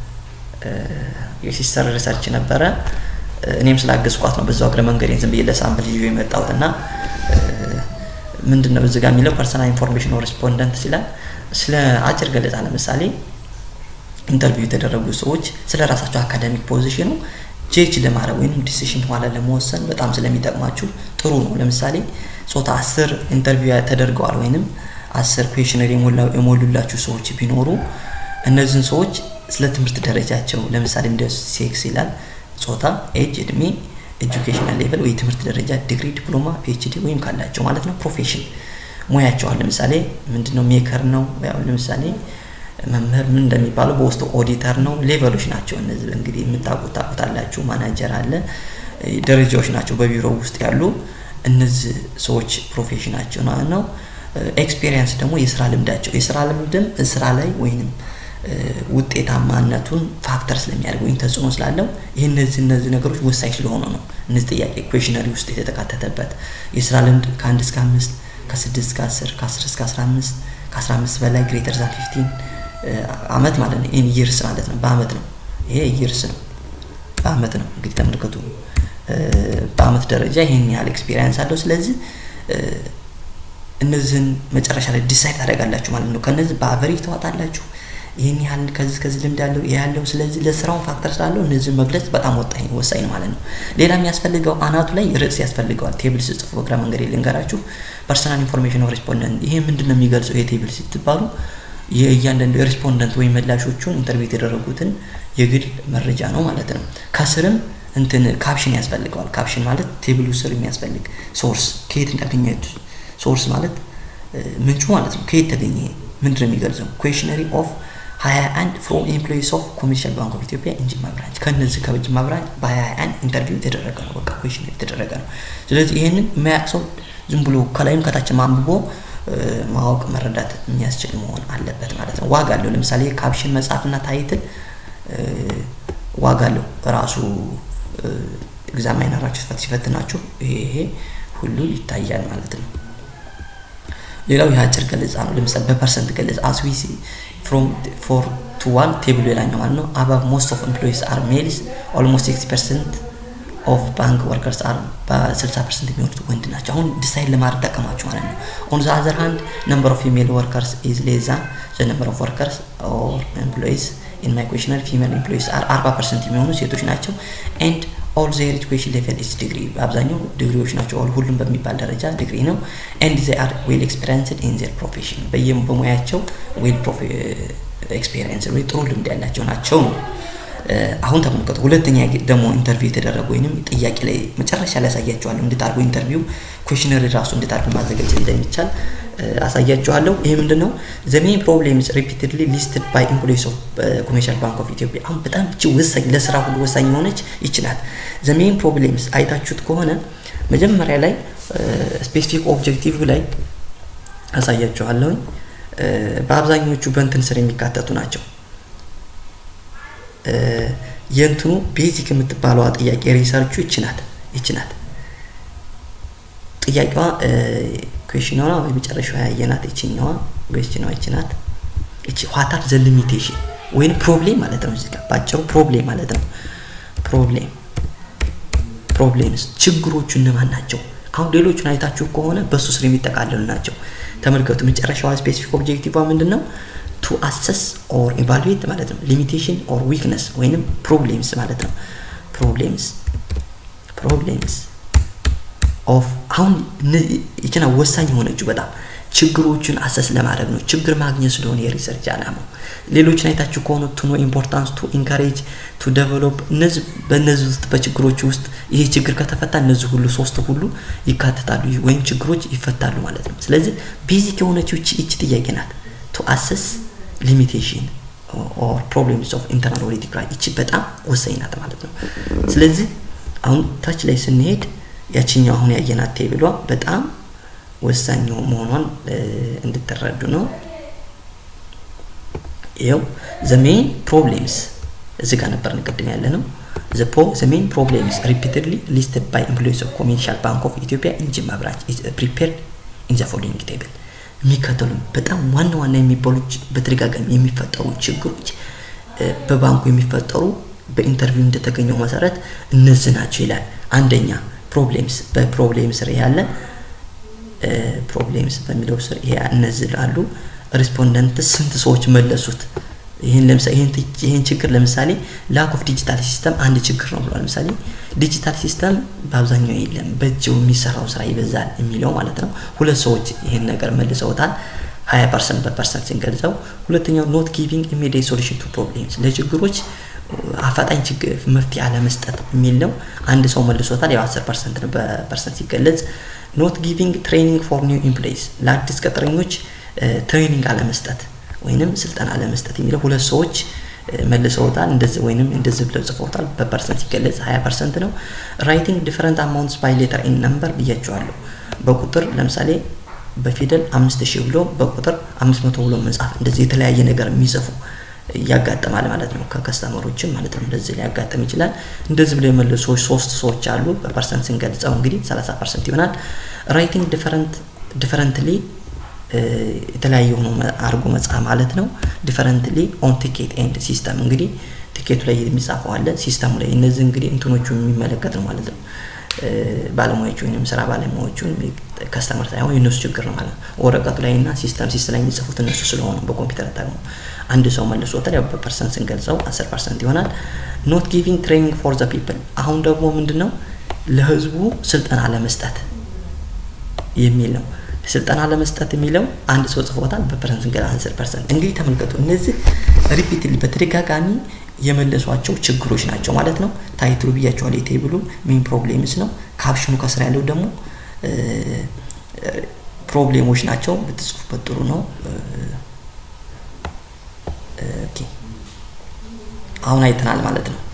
የሲስተር ሪሰርች ነበረ። እኔም ስላገዝኳት ነው በዛው እግረ መንገዴን ዝም ብዬ ለሳምፕል ይዤ የመጣሁት እና ምንድን ነው እዚህ ጋር የሚለው ፐርሰናል ኢንፎርሜሽን ሬስፖንደንት ሲላል ስለ አጭር ገለጻ ለምሳሌ ኢንተርቪው የተደረጉ ሰዎች ስለ ራሳቸው አካዳሚክ ፖዚሽኑ ጄጅ ለማድረግ ወይም ዲሲሽን ኋላ ለመወሰን በጣም ስለሚጠቅማችሁ ጥሩ ነው። ለምሳሌ ጾታ አስር ኢንተርቪው ተደርገዋል ወይንም አስር ኩዌሽነር የሞሉላችሁ ሰዎች ቢኖሩ እነዚህን ሰዎች ስለ ትምህርት ደረጃቸው ለምሳሌ እንደ ሴክስ ይላል፣ ጾታ፣ ኤጅ፣ እድሜ፣ ኤጁኬሽናል ሌቨል ወይ ትምህርት ደረጃ ዲግሪ፣ ዲፕሎማ፣ ፒኤችዲ ወይም ካላቸው ማለት ነው። ፕሮፌሽን ሙያቸዋል። ለምሳሌ ምንድነው ሜከር ነው። ያው ለምሳሌ መምህር ምን እንደሚባለው በውስጡ ኦዲተር ነው። ሌቨሎች ናቸው እነዚህ እንግዲህ የምታውቁት ታውቁታላችሁ። ማናጀር አለ፣ ደረጃዎች ናቸው በቢሮ ውስጥ ያሉ እነዚህ ሰዎች ፕሮፌሽናቸው ነው። ኤክስፔሪየንስ ደግሞ የስራ ልምዳቸው የስራ ልምድም ስራ ላይ ወይንም ውጤታማነቱን ፋክተር ስለሚያደርግ ወይም ተጽዕኖ ስላለው ይህ እነዚህ እነዚህ ነገሮች ወሳኝ ስለሆኑ ነው እነዚህ ጥያቄ ኩዌሽነሪ ውስጥ የተካተተበት የስራ ልምድ ከአንድ እስከ አምስት ከስድስት እስከ አስር ከአስር እስከ አስራ አምስት ከአስራ አምስት በላይ ግሬተር ዛን ፊፍቲን አመት ማለት ነው። ኢን ይርስ ማለት ነው። በአመት ነው። ይሄ ይርስ ነው፣ በአመት ነው። እንግዲህ ተመልከቱ፣ በአመት ደረጃ ይህን ያህል ኤክስፔሪንስ አለው። ስለዚህ እነዚህን መጨረሻ ላይ ዲሳይድ ታደርጋላችሁ ማለት ነው። ከነዚህ በአቨሬጅ ተዋጣላችሁ። ይህን ያህል ከዚህ ከዚህ ልምድ ያለው ይህ ያለው። ስለዚህ ለስራውን ፋክተር ስላለው እነዚህን መግለጽ በጣም ወጣኝ ወሳኝ ነው ማለት ነው። ሌላ የሚያስፈልገው አናቱ ላይ ርዕስ ያስፈልገዋል። ቴብል ስጽፉ በግራ መንገድ ልንገራችሁ። ፐርሰናል ኢንፎርሜሽን ሬስፖንደንት ይሄ ምንድን ነው የሚገልጸው? ይሄ ቴብል ስትባሉ የእያንዳንዱ ሬስፖንደንት ወይም መላሾቹን ኢንተርቪው የተደረጉትን የግል መረጃ ነው ማለት ነው። ከስርም እንትን ካፕሽን ያስፈልገዋል። ካፕሽን ማለት ቴብሉ ስር የሚያስፈልግ ሶርስ ከየት እንዳገኘት ሶርስ ማለት ምንጩ ማለት ነው። ከየት ተገኘ ምንድን ነው የሚገልጸው? ኩዌሽነሪ ኦፍ 21 ፍሮም ኤምፕሎይስ ኦፍ ኮመርሻል ባንክ ኦፍ ኢትዮጵያ እንጂማ ብራንች ከነዚህ ከጅማ ብራንች በ21 ኢንተርቪው የተደረገ ነው። በቃ ኩዌሽነሪ የተደረገ ነው። ስለዚህ ይሄንን የማያውቅ ሰው ዝም ብሎ ከላይም ከታችም አንብቦ ማወቅ መረዳት የሚያስችል መሆን አለበት ማለት ነው። ዋጋ አለው። ለምሳሌ ካፕሽን መጻፍና ታይትል ዋጋ አለው ራሱ ኤግዛማይነራችሁ ሲፈትናችሁ ይሄ ይሄ ሁሉ ይታያል ማለት ነው። ሌላው የአጭር ገለጻ ነው። ለምሳሌ በፐርሰንት ገለጻ አስዊሲ ፍሮም ፎር ቱ ዋን ቴብሉ ሌላኛው ማለት ነው። አባብ ሞስት ኦፍ ኤምፕሎይስ አር ሜልስ ኦልሞስት ሲክስቲ ፐርሰንት ኦፍ ባንክ ወርከርስ አር በ60 ፐርሰንት የሚሆኑት ወንድ ናቸው። አሁን ዲሳይድ ለማድረግ ጠቀማችሁ ማለት ነው። ኦን ዘ አዘር ሃንድ ነምበር ኦፍ ፊሜል ወርከርስ ኢዝ ሌዛ ዘ ነምበር ኦፍ ወርከርስ ኦር ኤምፕሎይስ ኢን ማይ ኩዌሽነር ፊሜል ኤምፕሎይስ አር 40 ፐርሰንት የሚሆኑ ሴቶች ናቸው ኤንድ ኦል ዜር ኤጁኬሽን ሌቨል ኢዝ ዲግሪ አብዛኛው ዲግሪዎች ናቸው። ኦል ሁሉም በሚባል ደረጃ ዲግሪ ነው። ኤንድ ዜ አር ዌል ኤክስፔሪንስድ ኢን ዜር ፕሮፌሽን በየም በሙያቸው ዌል ኤክስፔሪንስ ወይ ጥሩ ልምድ ያላቸው ናቸው ነው። አሁን ተመልከቱ። ሁለተኛ ደግሞ ኢንተርቪው የተደረገ ወይንም ጥያቄ ላይ መጨረሻ ላይ ያሳያቸዋለሁ እንዴት አድርጎ ኢንተርቪው ኩዌሽነሪ ራሱ እንዴት አድርጎ ማዘጋጀት እንደሚቻል አሳያችኋለሁ። ይሄ ምንድን ነው? ዘ ሜን ፕሮብሌምስ ሪፒትድሊ ሊስትድ ባይ ኤምፕሎይስ ኦፍ ኮሜርሻል ባንክ ኦፍ ኢትዮጵያ። አሁን በጣም እቺ ወሳኝ ለስራ ሁሉ ወሳኝ የሆነች ይችላል። ዘ ሜን ፕሮብሌምስ አይታችሁት ከሆነ መጀመሪያ ላይ ስፔሲፊክ ኦብጀክቲቭ ላይ አሳያችኋለሁኝ። በአብዛኞቹ በእንትን ስር የሚካተቱ ናቸው። የእንትኑ ቤዚክ የምትባለዋ ጥያቄ ሪሰርቹ ይችናት ይችናት ጥያቄዋ ኩዌሽኗ ወይ መጨረሻዋ ያየናት ይችኛዋ ኩዌሽኗ ይችናት እቺ ዋታር ዘ ሊሚቴሽን ወይም ፕሮብሌም ማለት ነው። እዚህ ጋር ባጭሩ ፕሮብሌም ማለት ነው። ፕሮብሌም ፕሮብሌምስ ችግሮቹ እነማን ናቸው? አሁን ሌሎቹን አይታችሁ ከሆነ በሱ ስር የሚጠቃለሉ ናቸው። ተመልከቱ። መጨረሻዋ ስፔሲፊክ ኦብጀክቲቭ ምንድን ነው? ቱ አሰስ ኦር ኢቫሉዌት ማለት ነው። ሊሚቴሽን ኦር ዊክነስ ወይንም ፕሮብሌምስ ማለት ነው። ፕሮብሌምስ ፕሮብሌምስ ኦፍ አሁን ይችና ወሳኝ የሆነችው በጣም ችግሮችን አሰስ ለማድረግ ነው። ችግር ማግኘት ስለሆነ የሪሰርች አላማው። ሌሎችን አይታችሁ ከሆነ ቱ ኖ ኢምፖርታንስ ቱ ኢንካሬጅ ቱ ዴቨሎፕ እነዚህ በእነዚህ ውስጥ በችግሮች ውስጥ ይሄ ችግር ከተፈታ እነዚህ ሁሉ ሶስት ሁሉ ይካተታሉ ወይም ችግሮች ይፈታሉ ማለት ነው። ስለዚህ ቤዚክ የሆነችው ይቺ ጥያቄ ናት። ቱ አሰስ ሊሚቴሽን ኦር ፕሮብሌምስ ኦፍ ኢንተርናል ኦዲት ክራይ ይቺ በጣም ወሳኝ ናት ማለት ነው። ስለዚህ አሁን ታች ላይ ስንሄድ ያችኛው አሁን ያየናት ቴብሏ በጣም ወሳኝ መሆኗን እንድትረዱ ነው። ይኸው ዘ ሜን ፕሮብሌምስ እዚህ ጋር ነበር ቅድም ያለ ነው። ዘ ሜን ፕሮብሌምስ ሪፒትድሊ ሊስትድ ባይ ኤምፕሎይስ ኦፍ ኮሜርሻል ባንክ ኦፍ ኢትዮጵያ ኢንጂማ ብራንች ኢዝ ፕሪፔርድ ኢን ዘ ፎሎዊንግ ቴብል የሚከተሉ በጣም ዋና ዋና የሚባሉ በተደጋጋሚ የሚፈጠሩ ችግሮች በባንኩ የሚፈጠሩ በኢንተርቪው እንደተገኘው መሰረት እነዚህ ናቸው ይላል። አንደኛ ፕሮብሌምስ በፕሮብሌም ስር ያለ ፕሮብሌምስ በሚለው ስር ይሄ እነዚህ አሉ። ሪስፖንደንት ስንት ሰዎች መለሱት? ይህን ለምሳሌ ይህን ችግር ለምሳሌ ላክ ኦፍ ዲጂታል ሲስተም አንድ ችግር ነው ብሏል። ለምሳሌ ዲጂታል ሲስተም በአብዛኛው የለም፣ በእጅ የሚሰራው ስራ ይበዛል የሚለው ማለት ነው። ሁለት ሰዎች ይህን ነገር መልሰውታል። ሀያ ፐርሰንት በፐርሰንት ስንገልጸው። ሁለተኛው ኖት ጊቪንግ ኢሚዲየት ሶሉሽን ቱ ፕሮብሌምስ ለችግሮች አፋጣኝ ችግር መፍትሄ አለመስጠት የሚል ነው። አንድ ሰው መልሶታል። ያው አስር ፐርሰንት ነው በፐርሰንት ሲገለጽ። ኖት ጊቪንግ ትሬኒንግ ፎር ኒው ኢምፕሎይስ ለአዲስ ቅጥረኞች ትሬኒንግ አለመስጠት ወይንም ስልጠና አለመስጠት የሚለው ሁለት ሰዎች መልሰውታል። እንደዚህ ወይንም እንደዚህ ብለው ጽፈውታል። በፐርሰንት ሲገለጽ 20 ፐርሰንት ነው። ራይቲንግ ዲፈረንት አማውንትስ ባይ ሌተር ኢን ነምበር ብያቸዋለሁ። በቁጥር ለምሳሌ በፊደል አምስት ሺህ ብሎ በቁጥር አምስት መቶ ብሎ መጻፍ እንደዚህ የተለያየ ነገር የሚጽፉ ያጋጥማል ማለት ነው። ከከስተመሮችም ማለት ነው እንደዚህ ሊያጋጥም ይችላል። እንደዚህ ብሎ የመለሱ ሰዎች ሶስት ሰዎች አሉ። በፐርሰንት ስንገልጸው እንግዲህ 30 ፐርሰንት ይሆናል። ራይቲንግ ዲፈረንት ዲፈረንትሊ የተለያየ ሆኖ አድርጎ መጻፍ ማለት ነው። ዲፈረንትሊ ኦን ቲኬት ኤንድ ሲስተም እንግዲህ ቲኬቱ ላይ የሚጻፈው አለ፣ ሲስተሙ ላይ እነዚህ እንግዲህ እንትኖቹ የሚመለከት ነው ማለት ነው። ባለሙያዎቹ ወይም ስራ ባለሙያዎቹን ከስተመር ሳይሆን የእነሱ ችግር ነው ማለት ነው። ወረቀቱ ላይ እና ሲስተም ሲስተም ላይ የሚጽፉት እነሱ ስለሆኑ በኮምፒውተር ተጠቅሞ አንድ ሰው መልሶታል። ያው በፐርሰንት ስንገልጸው አስር ፐርሰንት ይሆናል። ኖት ጊቪንግ ትሬኒንግ ፎር ዘ ፒፕል አሁን ደግሞ ምንድን ነው ለህዝቡ ስልጠና ለመስጠት የሚል ነው። ስልጠና ለመስጠት የሚለው አንድ ሰው ጽፎታል። በፐርሰንት ስንገላ አስር ፐርሰንት እንግዲህ ተመልከቱ። እነዚህ ሪፒትሊ በተደጋጋሚ የመለሷቸው ችግሮች ናቸው ማለት ነው። ታይትሉ ብያቸዋል። የቴብሉ ሜን ፕሮብሌምስ ነው። ካፕሽኑ ከስራ ያለው ደግሞ ፕሮብሌሞች ናቸው። ብትጽፉበት ጥሩ ነው። አሁን አይተናል ማለት ነው።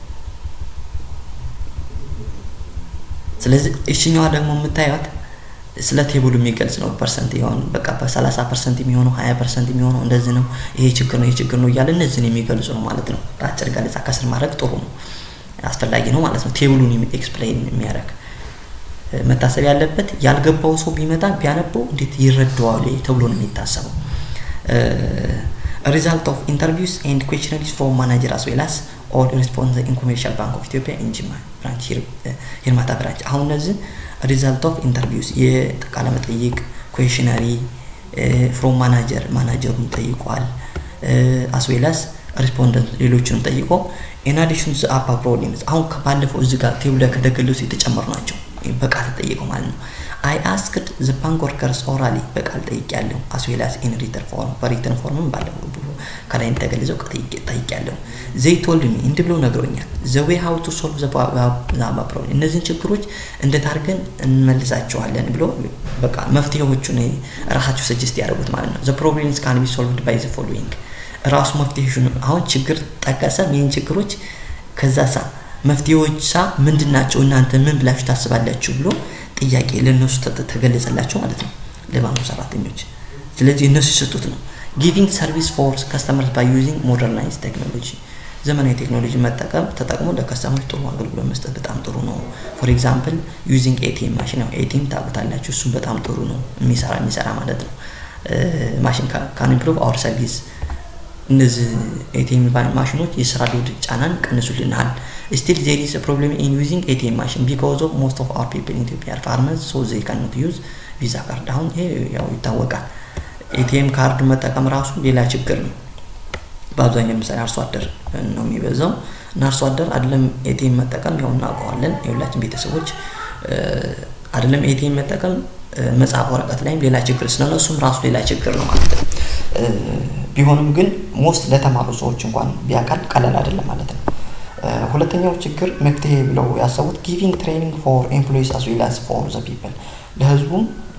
ስለዚህ እሽኛዋ ደግሞ የምታዩት ስለ ቴብሉ የሚገልጽ ነው። ፐርሰንት የሆን በቃ በሰላሳ ፐርሰንት የሚሆነው ሀያ ፐርሰንት የሚሆነው እንደዚህ ነው፣ ይሄ ችግር ነው፣ ይሄ ችግር ነው እያለ እነዚህን የሚገልጹ ነው ማለት ነው። በአጭር ገለጻ ከስር ማድረግ ጥሩ ነው፣ አስፈላጊ ነው ማለት ነው። ቴብሉን ኤክስፕሌን የሚያደርግ መታሰብ ያለበት ያልገባው ሰው ቢመጣ ቢያነበው እንዴት ይረዳዋል ተብሎ ነው የሚታሰበው። ሪዛልት ኦፍ ኢንተርቪውስ ኤንድ ኩዌሽነሪስ ፍሮም ማናጀር አስ ዌል አስ ኦል ሪስፖንስ ኢን ኮሜርሻል ባንክ ኦፍ ኢትዮጵያ ኢን ጅማ ብራንች ሂርማታ ብራንች። አሁን እነዚህ ሪዛልት ኦፍ ኢንተርቪውስ የቃለ መጠይቅ ኩዌሽነሪ ፍሮም ማናጀር ማናጀሩን ጠይቋል። አስ ዌል አስ ሪስፖንደንት ሌሎችንም ጠይቆ ኢን አዲሽን ዘ አፓ ፕሮብሌምስ አሁን ከባለፈው እዚህ ጋር ቴብሉ ላይ ከተገለጹ የተጨመሩ ናቸው። በቃል ተጠይቀው ማለት ነው። አይ አስክድ ዘ ባንክ ወርከርስ ኦራሊ በቃል ጠይቅ ያለው አስዌላስ ኢን ሪተርን ፎርም በሪተርን ፎርምም ባለፈው ብሎ ከላይ እንደተገለጸው ጠይቅ ያለው ዘይ ቶልድ ሚ እንዲህ ብለው ነግሮኛል። ዘ ዌይ ሃው ቱ ሶልቭ ዘ ፕሮብሌም እነዚህን ችግሮች እንዴት አድርገን እንመልሳቸዋለን ብሎ በቃ መፍትሄዎቹን ራሳቸው ሰጀስት ያደርጉት ማለት ነው። ዘ ፕሮብሌምስ ካን ቢ ሶልቭድ ባይ ዘ ፎሎዊንግ ራሱ መፍትሄሽን አሁን ችግር ጠቀሰ። ይህን ችግሮች ከዛ ሳ መፍትሄዎች ሳ ምንድን ናቸው እናንተ ምን ብላችሁ ታስባላችሁ ብሎ ጥያቄ ለእነሱ ተገለጸላቸው ማለት ነው ለባንኩ ሰራተኞች። ስለዚህ እነሱ የሰጡት ነው። ጊቪንግ ሰርቪስ ፎር ከስተመርስ ባይ ዩዚንግ ሞደርናይዝ ቴክኖሎጂ ዘመናዊ ቴክኖሎጂ መጠቀም ተጠቅሞ ለከስተመሮች ጥሩ አገልግሎት መስጠት በጣም ጥሩ ነው። ፎር ኤግዛምፕል ዩዚንግ ኤቲኤም ማሽን ያው ኤቲኤም ታውቁታላችሁ። እሱም በጣም ጥሩ ነው የሚሰራ የሚሰራ ማለት ነው። ማሽን ካን ኢምፕሩቭ አወር ሰርቪስ እነዚህ ኤቲኤም ማሽኖች የስራ ሎድ ጫናን ቀንሱልናል። ስቲል ዜር ኢዝ ፕሮብሌም ኢን ዩዚንግ ኤቲኤም ማሽን ቢኮዝ ኦፍ ሞስት ኦፍ አወር ፒፕል ኢን ኢትዮጵያ አር ፋርመርስ ሶ ዜይ ካኖት ዩዝ ቪዛ ካርድ። አሁን ይሄ ያው ይታወቃል። ኤቲኤም ካርድ መጠቀም ራሱ ሌላ ችግር ነው። በአብዛኛው ምሳሌ አርሶ አደር ነው የሚበዛው እና አርሶ አደር አይደለም ኤቲኤም መጠቀም ያው እናውቀዋለን። የሁላችን ቤተሰቦች አይደለም ኤቲኤም መጠቀም መጽሐፍ ወረቀት ላይም ሌላ ችግር ስለሆነ እሱም ራሱ ሌላ ችግር ነው ማለት ነው። ቢሆንም ግን ሞስት ለተማሩ ሰዎች እንኳን ቢያካል ቀላል አይደለም ማለት ነው። ሁለተኛው ችግር መፍትሄ ብለው ያሰቡት ጊቪንግ ትሬኒንግ ፎር ኤምፕሎይስ አስ ዌል አስ ፎር ዘ ፒፕል ለህዝቡም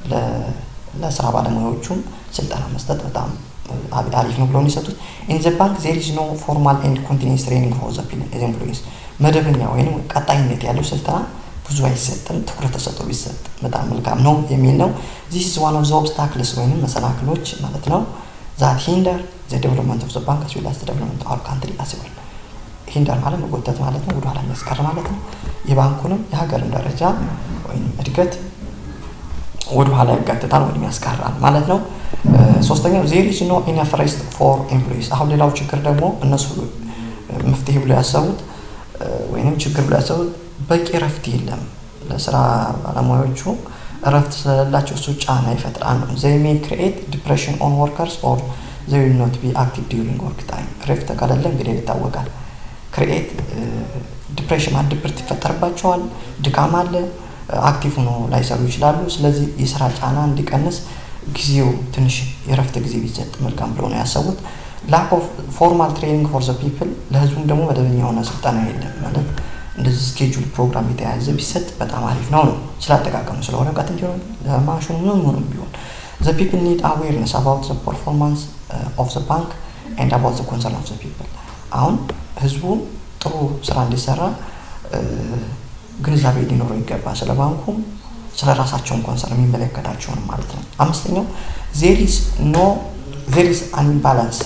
ለስራ ባለሙያዎቹም ስልጠና መስጠት በጣም አሪፍ ነው ብለው የሰጡት። ኢን ዘ ባንክ ዜር ኢዝ ኖ ፎርማል ኤንድ ኮንቲኒስ ትሬኒንግ ፎር ዘ ኤምፕሎይስ መደበኛ ወይም ቀጣይነት ያለው ስልጠና ብዙ አይሰጥም። ትኩረት ተሰጥቶ ቢሰጥ በጣም መልካም ነው የሚል ነው። ዚስ ኢዝ ዋን ኦፍ ዘ ኦብስታክልስ ወይም መሰናክሎች ማለት ነው ዛት ሂንደር ዘ ዴቨሎፕመንት ኦፍ ዘ ባንክ አስ ዌል አስ ዘ ዴቨሎፕመንት ኦፍ አወር ካንትሪ አስ ዌል ሂንደር ማለት መጎተት ማለት ነው፣ ወደኋላ የሚያስቀር ማለት ነው። የባንኩንም የሀገርን ደረጃ ወይም እድገት ወደኋላ ያጋትታል ወይም ያስቀራል ማለት ነው። ሶስተኛው ዜር ኢዝ ኖ ኢነፍ ሬስት ፎር ኤምፕሎይስ። አሁን ሌላው ችግር ደግሞ እነሱ መፍትሄ ብሎ ያሰቡት ወይንም ችግር ብሎ ያሰቡት በቂ እረፍት የለም ለስራ ባለሙያዎቹ እረፍት ስለሌላቸው እሱ ጫና ይፈጥራል ነው። ዘይ ሜይ ክሪኤት ዲፕሬሽን ኦን ወርከርስ ኦር ዘይ ዊል ኖት ቢ አክቲቭ ዲዩሪንግ ወርክ ታይም። እረፍት ከሌለ እንግዲህ ይታወቃል። ክሪኤት ዲፕሬሽን ማለት ድብርት ይፈጠርባቸዋል፣ ድካም አለ፣ አክቲቭ ሆኖ ላይሰሩ ይችላሉ። ስለዚህ የስራ ጫና እንዲቀንስ ጊዜው ትንሽ የእረፍት ጊዜ ቢሰጥ መልካም ብሎ ነው ያሰቡት። ላክ ኦፍ ፎርማል ትሬኒንግ ፎር ዘ ፒፕል ለህዝቡም ደግሞ መደበኛ የሆነ ስልጠና የለም ማለት እንደዚህ ስኬጁል ፕሮግራም የተያዘ ቢሰጥ በጣም አሪፍ ነው ነው ስላጠቃቀሙ ስለሆነ እውቀት እንዲሆን ለማሽኑ ምን ሆኑም ቢሆን ዘ ፒፕል ኒድ አዌርነስ አባውት ዘ ፐርፎርማንስ ኦፍ ዘ ባንክ ኤንድ አባውት ዘ ኮንሰርን ኦፍ ዘ ፒፕል አሁን ህዝቡ ጥሩ ስራ እንዲሰራ ግንዛቤ ሊኖረው ይገባ ስለ ባንኩም ስለ ራሳቸውን ኮንሰርን የሚመለከታቸውን ማለት ነው አምስተኛው ዜር ኢዝ ኖ ዜር ኢዝ አን ኢምባላንስ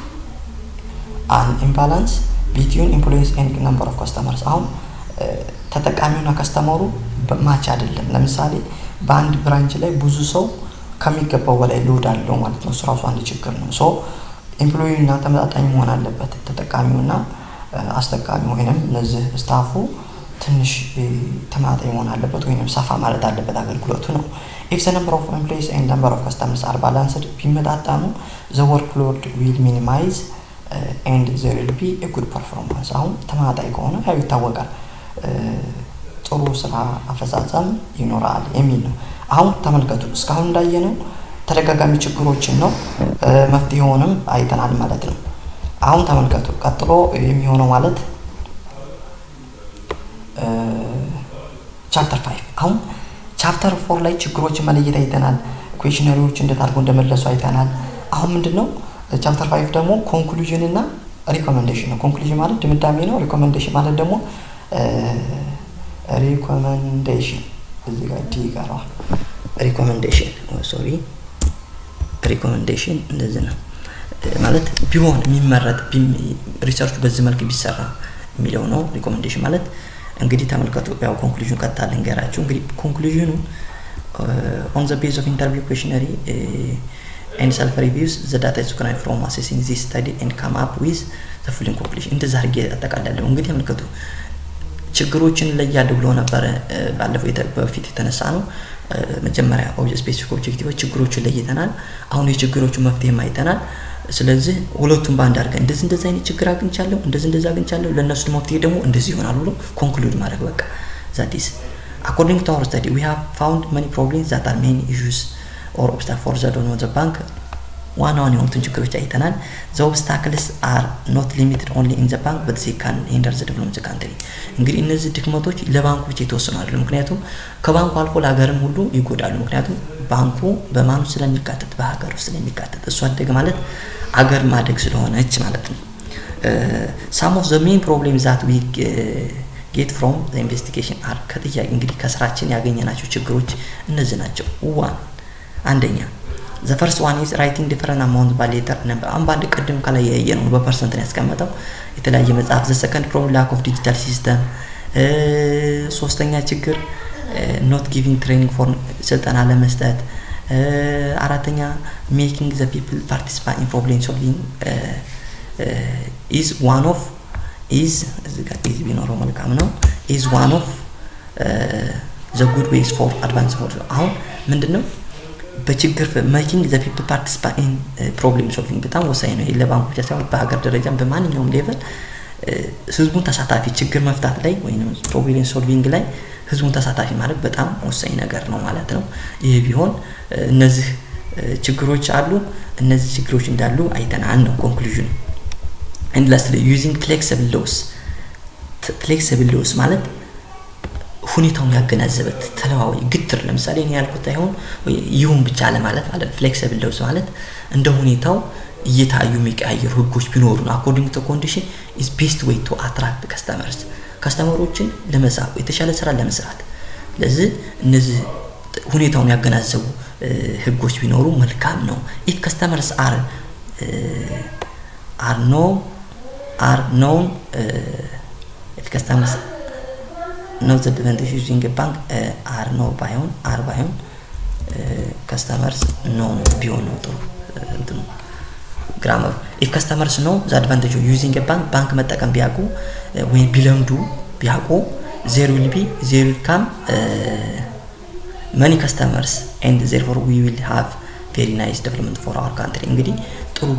አን ኢምባላንስ ቢትዊን ኢምፕሎይስ ኤንድ ነምበር ኦፍ ከስተመርስ አሁን ተጠቃሚውና ከስተመሩ ማች አይደለም። ለምሳሌ በአንድ ብራንች ላይ ብዙ ሰው ከሚገባው በላይ ሎድ አለው ማለት ነው። እሱ ራሱ አንድ ችግር ነው። ሶ ኤምፕሎይና ተመጣጣኝ መሆን አለበት። ተጠቃሚውና አስጠቃሚ ወይንም እነዚህ ስታፉ ትንሽ ተመጣጣኝ መሆን አለበት ወይንም ሰፋ ማለት አለበት አገልግሎቱ ነው። ኢፍ ዘ ነምበር ኦፍ ኤምፕሎይስ ኤንድ ነምበር ኦፍ ከስተመርስ አር ባላንስድ ቢመጣጣኑ ዘ ወርክ ሎድ ዊል ሚኒማይዝ ኤንድ ዘር ዊል ቢ ኤ ጉድ ፐርፎርማንስ። አሁን ተመጣጣኝ ከሆነ ያው ይታወቃል ጥሩ ስራ አፈጻጸም ይኖራል የሚል ነው። አሁን ተመልከቱ፣ እስካሁን እንዳየነው ተደጋጋሚ ችግሮችን ነው መፍትሄውንም አይተናል ማለት ነው። አሁን ተመልከቱ፣ ቀጥሎ የሚሆነው ማለት ቻፕተር ፋይቭ አሁን ቻፕተር ፎር ላይ ችግሮችን መለየት አይተናል። ኩዌሽነሪዎች እንዴት አድርጎ እንደመለሱ አይተናል። አሁን ምንድን ነው ቻፕተር ፋይቭ ደግሞ ኮንክሉዥን እና ሪኮመንዴሽን ነው። ኮንክሉዥን ማለት ድምዳሜ ነው። ሪኮመንዴሽን ማለት ደግሞ ሪኮመንዴሽን እዚህ ጋር ዲ ይቀረዋል። ሪኮሜንዴሽን ሶሪ ሪኮሜንዴሽን እንደዚህ ነው ማለት ቢሆን የሚመረጥ ሪሰርቹ በዚህ መልክ ቢሰራ የሚለው ነው። ሪኮሜንዴሽን ማለት እንግዲህ ተመልከቱ። ያው ኮንክሉዥን ቀጥታ ልንገራችሁ። እንግዲህ ኮንክሉዥኑ ኦን ዘ ቤዝ ኦፍ ኢንተርቪው ኩዌሽነሪ ኤንድ ሰልፍ ሪቪውስ ዘ ዳታ ኢዝ ኮናይድ ፍሮም አሴሲንግ ዚስ ስተዲ ኤንድ ካም አፕ ዊዝ ዘ ፉሊንግ ኮንክሉዥን እንደዛ አድርጌ አጠቃላለሁ። እንግዲህ ተመልከቱ ችግሮችን ለያለሁ ብሎ ነበረ ባለፈው በፊት የተነሳ ነው። መጀመሪያ ስፔሲፊክ ኦብጀክቲቮች ችግሮችን ለይተናል። አሁን የችግሮቹን መፍትሄም አይተናል። ስለዚህ ሁለቱም በአንድ አድርገን እንደዚህ እንደዚህ አይነት ችግር አግኝቻለሁ፣ እንደዚህ እንደዚህ አግኝቻለሁ፣ ለእነሱ መፍትሄ ደግሞ እንደዚህ ይሆናል ብሎ ኮንክሉድ ማድረግ በቃ ዛቲስ አኮርዲንግ ቱ አወር ስተዲ ዊ ሃቭ ፋውንድ መኒ ፕሮብሌምስ ዛት አር ሜኒ ኢሹስ ኦር ኦብስታክል ፎር ዘ ዶን ዘ ባንክ ዋና ዋና የሆኑትን ችግሮች አይተናል። ዘ ኦብስታክልስ አር ኖት ሊሚትድ ኦንሊ ኢን ዘ ባንክ በት ዚ ካን ሂንደር ዘ ዴቨሎፕመንት ዘ ካንትሪ። እንግዲህ እነዚህ ድክመቶች ለባንኩ ብቻ የተወሰኑ አይደሉም። ምክንያቱም ከባንኩ አልፎ ለሀገርም ሁሉ ይጎዳሉ። ምክንያቱም ባንኩ በማኑ ስለሚካተት በሀገር ውስጥ ስለሚካተት እሱ አደገ ማለት አገር ማደግ ስለሆነች ማለት ነው። ሳም ኦፍ ዘ ሜን ፕሮብሌም ዛት ዊ ጌት ፍሮም ኢንቨስቲጌሽን አር ከጥያቄ እንግዲህ ከስራችን ያገኘናቸው ችግሮች እነዚህ ናቸው። ዋን አንደኛ ዘ ፈርስት ዋን ኢዝ ራይቲንግ ዲፈረንት አማውንት ባይ ሌተር ነበር። አሁን በአንድ ቅድም ከላይ ያየ ነው በፐርሰንት ነው ያስቀመጠው የተለያየ መጽሐፍ። ዘ ሰከንድ ፕሮብለም ላክ ኦፍ ዲጂታል ሲስተም። ሶስተኛ ችግር ኖት ጊቪንግ ትሬኒንግ ፎር ስልጠና ለመስጠት። አራተኛ ሜኪንግ ዘ ፒፕል ፓርቲሲፓት ኢን ፕሮብሌም ሶልቪንግ ኢዝ ዋን ኦፍ ኢዝ እዚህ ጋር ኢዝ ቢኖረው መልካም ነው። ኢዝ ዋን ኦፍ ዘ ጉድ ዌይስ ፎር አድቫንስ አሁን ምንድን ነው በችግር ሜኪንግ ዘ ፒፕል ፓርቲሲፓት ኢን ፕሮብሌም ሶልቪንግ በጣም ወሳኝ ነው። ለባንኩ ብቻ ሳይሆን በሀገር ደረጃም በማንኛውም ሌቨል ህዝቡን ተሳታፊ ችግር መፍታት ላይ ወይም ፕሮብሌም ሶልቪንግ ላይ ህዝቡን ተሳታፊ ማለት በጣም ወሳኝ ነገር ነው ማለት ነው። ይህ ቢሆን እነዚህ ችግሮች አሉ፣ እነዚህ ችግሮች እንዳሉ አይተናል ነው ኮንክሉዥኑ። ኤንድ ላስትሊ ዩዚንግ ፍሌክሲብል ሎስ ፍሌክሲብል ሎስ ማለት ሁኔታውን ያገናዘበት ተለዋዋጭ ግትር ለምሳሌ እኔ ያልኩት አይሆን ይሁን ብቻ ለማለት ማለት ፍሌክሲብል ሎስ ማለት እንደ ሁኔታው እየታዩ የሚቀያየሩ ህጎች ቢኖሩ ነው። አኮርዲንግ ቱ ኮንዲሽን ኢዝ ቤስት ዌይ ቱ አትራክት ከስተመርስ ከስተመሮችን ለመሳብ የተሻለ ስራ ለመስራት። ስለዚህ እነዚህ ሁኔታውን ያገናዘቡ ህጎች ቢኖሩ መልካም ነው። ኢፍ ከስተመርስ አር አር ኖ አር ኖን ኢፍ ከስተመርስ ኖ ዘ አድቫንቴጅ ዩዚንግ ባንክ አር ኖ ባይሆን አር ባይሆን ከስተመርስ ኖ ቢሆን ነው ጥሩ እንትኑ ግራመሩ ኢፍ ከስተመርስ ኖ ዘ አድቫንቴጅ ዩዚንግ ባንክ ባንክ መጠቀም ቢያውቁ ወይም ቢለምዱ ቢያውቁ ዜር ዊል ቢ ዜር ዊል ካም መኒ ከስተመርስ ኤንድ ዜርፎር ዊ ዊል ሃቭ ቬሪ ናይስ ዴቨሎፕመንት ፎር አወር ካንትሪ እንግዲህ ጥሩ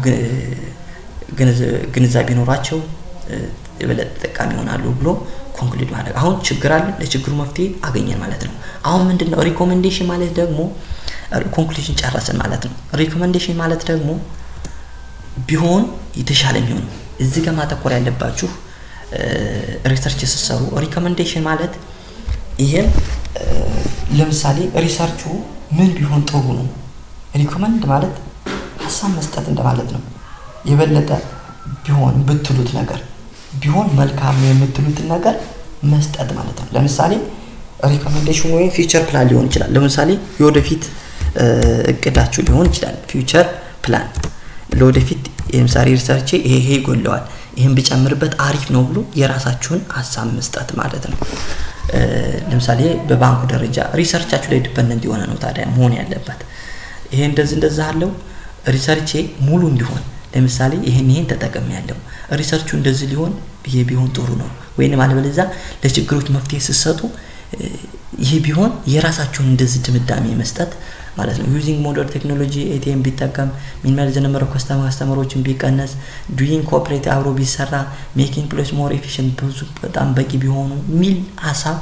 ግንዛቤ ኖሯቸው የበለጠ ተጠቃሚ ይሆናሉ ብሎ ኮንክሉድ ማድረግ አሁን ችግር አለ ለችግሩ መፍትሄ አገኘን ማለት ነው አሁን ምንድን ነው ሪኮሜንዴሽን ማለት ደግሞ ኮንክሉዥን ጨረስን ማለት ነው ሪኮሜንዴሽን ማለት ደግሞ ቢሆን የተሻለ የሚሆነው እዚህ ጋር ማተኮር ያለባችሁ ሪሰርች ስትሰሩ ሪኮሜንዴሽን ማለት ይሄም ለምሳሌ ሪሰርቹ ምን ቢሆን ጥሩ ነው ሪኮመንድ ማለት ሀሳብ መስጠት እንደማለት ነው የበለጠ ቢሆን ብትሉት ነገር ቢሆን መልካም ነው የምትሉትን ነገር መስጠት ማለት ነው ለምሳሌ ሪኮሜንዴሽን ወይም ፊውቸር ፕላን ሊሆን ይችላል ለምሳሌ የወደፊት እቅዳችሁ ሊሆን ይችላል ፊውቸር ፕላን ለወደፊት የምሳሌ ሪሰርቼ ይሄ ይሄ ይጎለዋል ይህን ብጨምርበት አሪፍ ነው ብሎ የራሳችሁን ሀሳብ መስጠት ማለት ነው ለምሳሌ በባንኩ ደረጃ ሪሰርቻችሁ ላይ ዲፐንደንት የሆነ ነው ታዲያ መሆን ያለበት ይሄ እንደዚህ እንደዛ አለው ሪሰርቼ ሙሉ እንዲሆን ለምሳሌ ይሄን ይሄን ተጠቅም ያለው ሪሰርቹ እንደዚህ ሊሆን ይሄ ቢሆን ጥሩ ነው ወይንም አለበለዚያ ለችግሮች መፍትሄ ስትሰጡ ይህ ቢሆን የራሳቸውን እንደዚህ ድምዳሜ መስጠት ማለት ነው ዩዚንግ ሞደርን ቴክኖሎጂ ኤቲኤም ቢጠቀም ሚኒማል ዘነበረው ከስተማ ከስተመሮችን ቢቀነስ ዱይንግ ኮኦፕሬት አብሮ ቢሰራ ሜኪንግ ፕሌስ ሞር ኤፊሽንት ብዙ በጣም በቂ ቢሆኑ ሚል ሀሳብ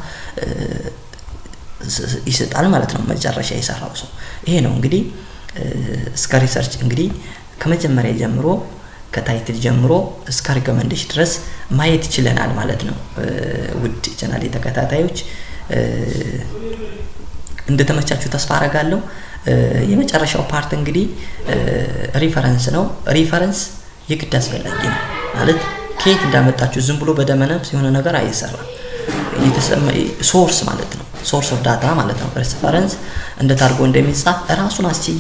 ይሰጣል ማለት ነው መጨረሻ የሰራው ሰው ይሄ ነው እንግዲህ እስከ ሪሰርች እንግዲህ ከመጀመሪያ ጀምሮ ከታይትል ጀምሮ እስከ ሪኮመንዴሽን ድረስ ማየት ይችለናል ማለት ነው ውድ ቻናሌ ተከታታዮች እንደተመቻችሁ ተስፋ አረጋለሁ የመጨረሻው ፓርት እንግዲህ ሪፈረንስ ነው ሪፈረንስ የግድ አስፈላጊ ነው ማለት ከየት እንዳመጣችሁ ዝም ብሎ በደመነፍስ የሆነ ነገር አይሰራም ሶርስ ማለት ነው ሶርስ ኦፍ ዳታ ማለት ነው ሬፈረንስ እንዴት አድርጎ እንደሚጻፍ ራሱን አስችዬ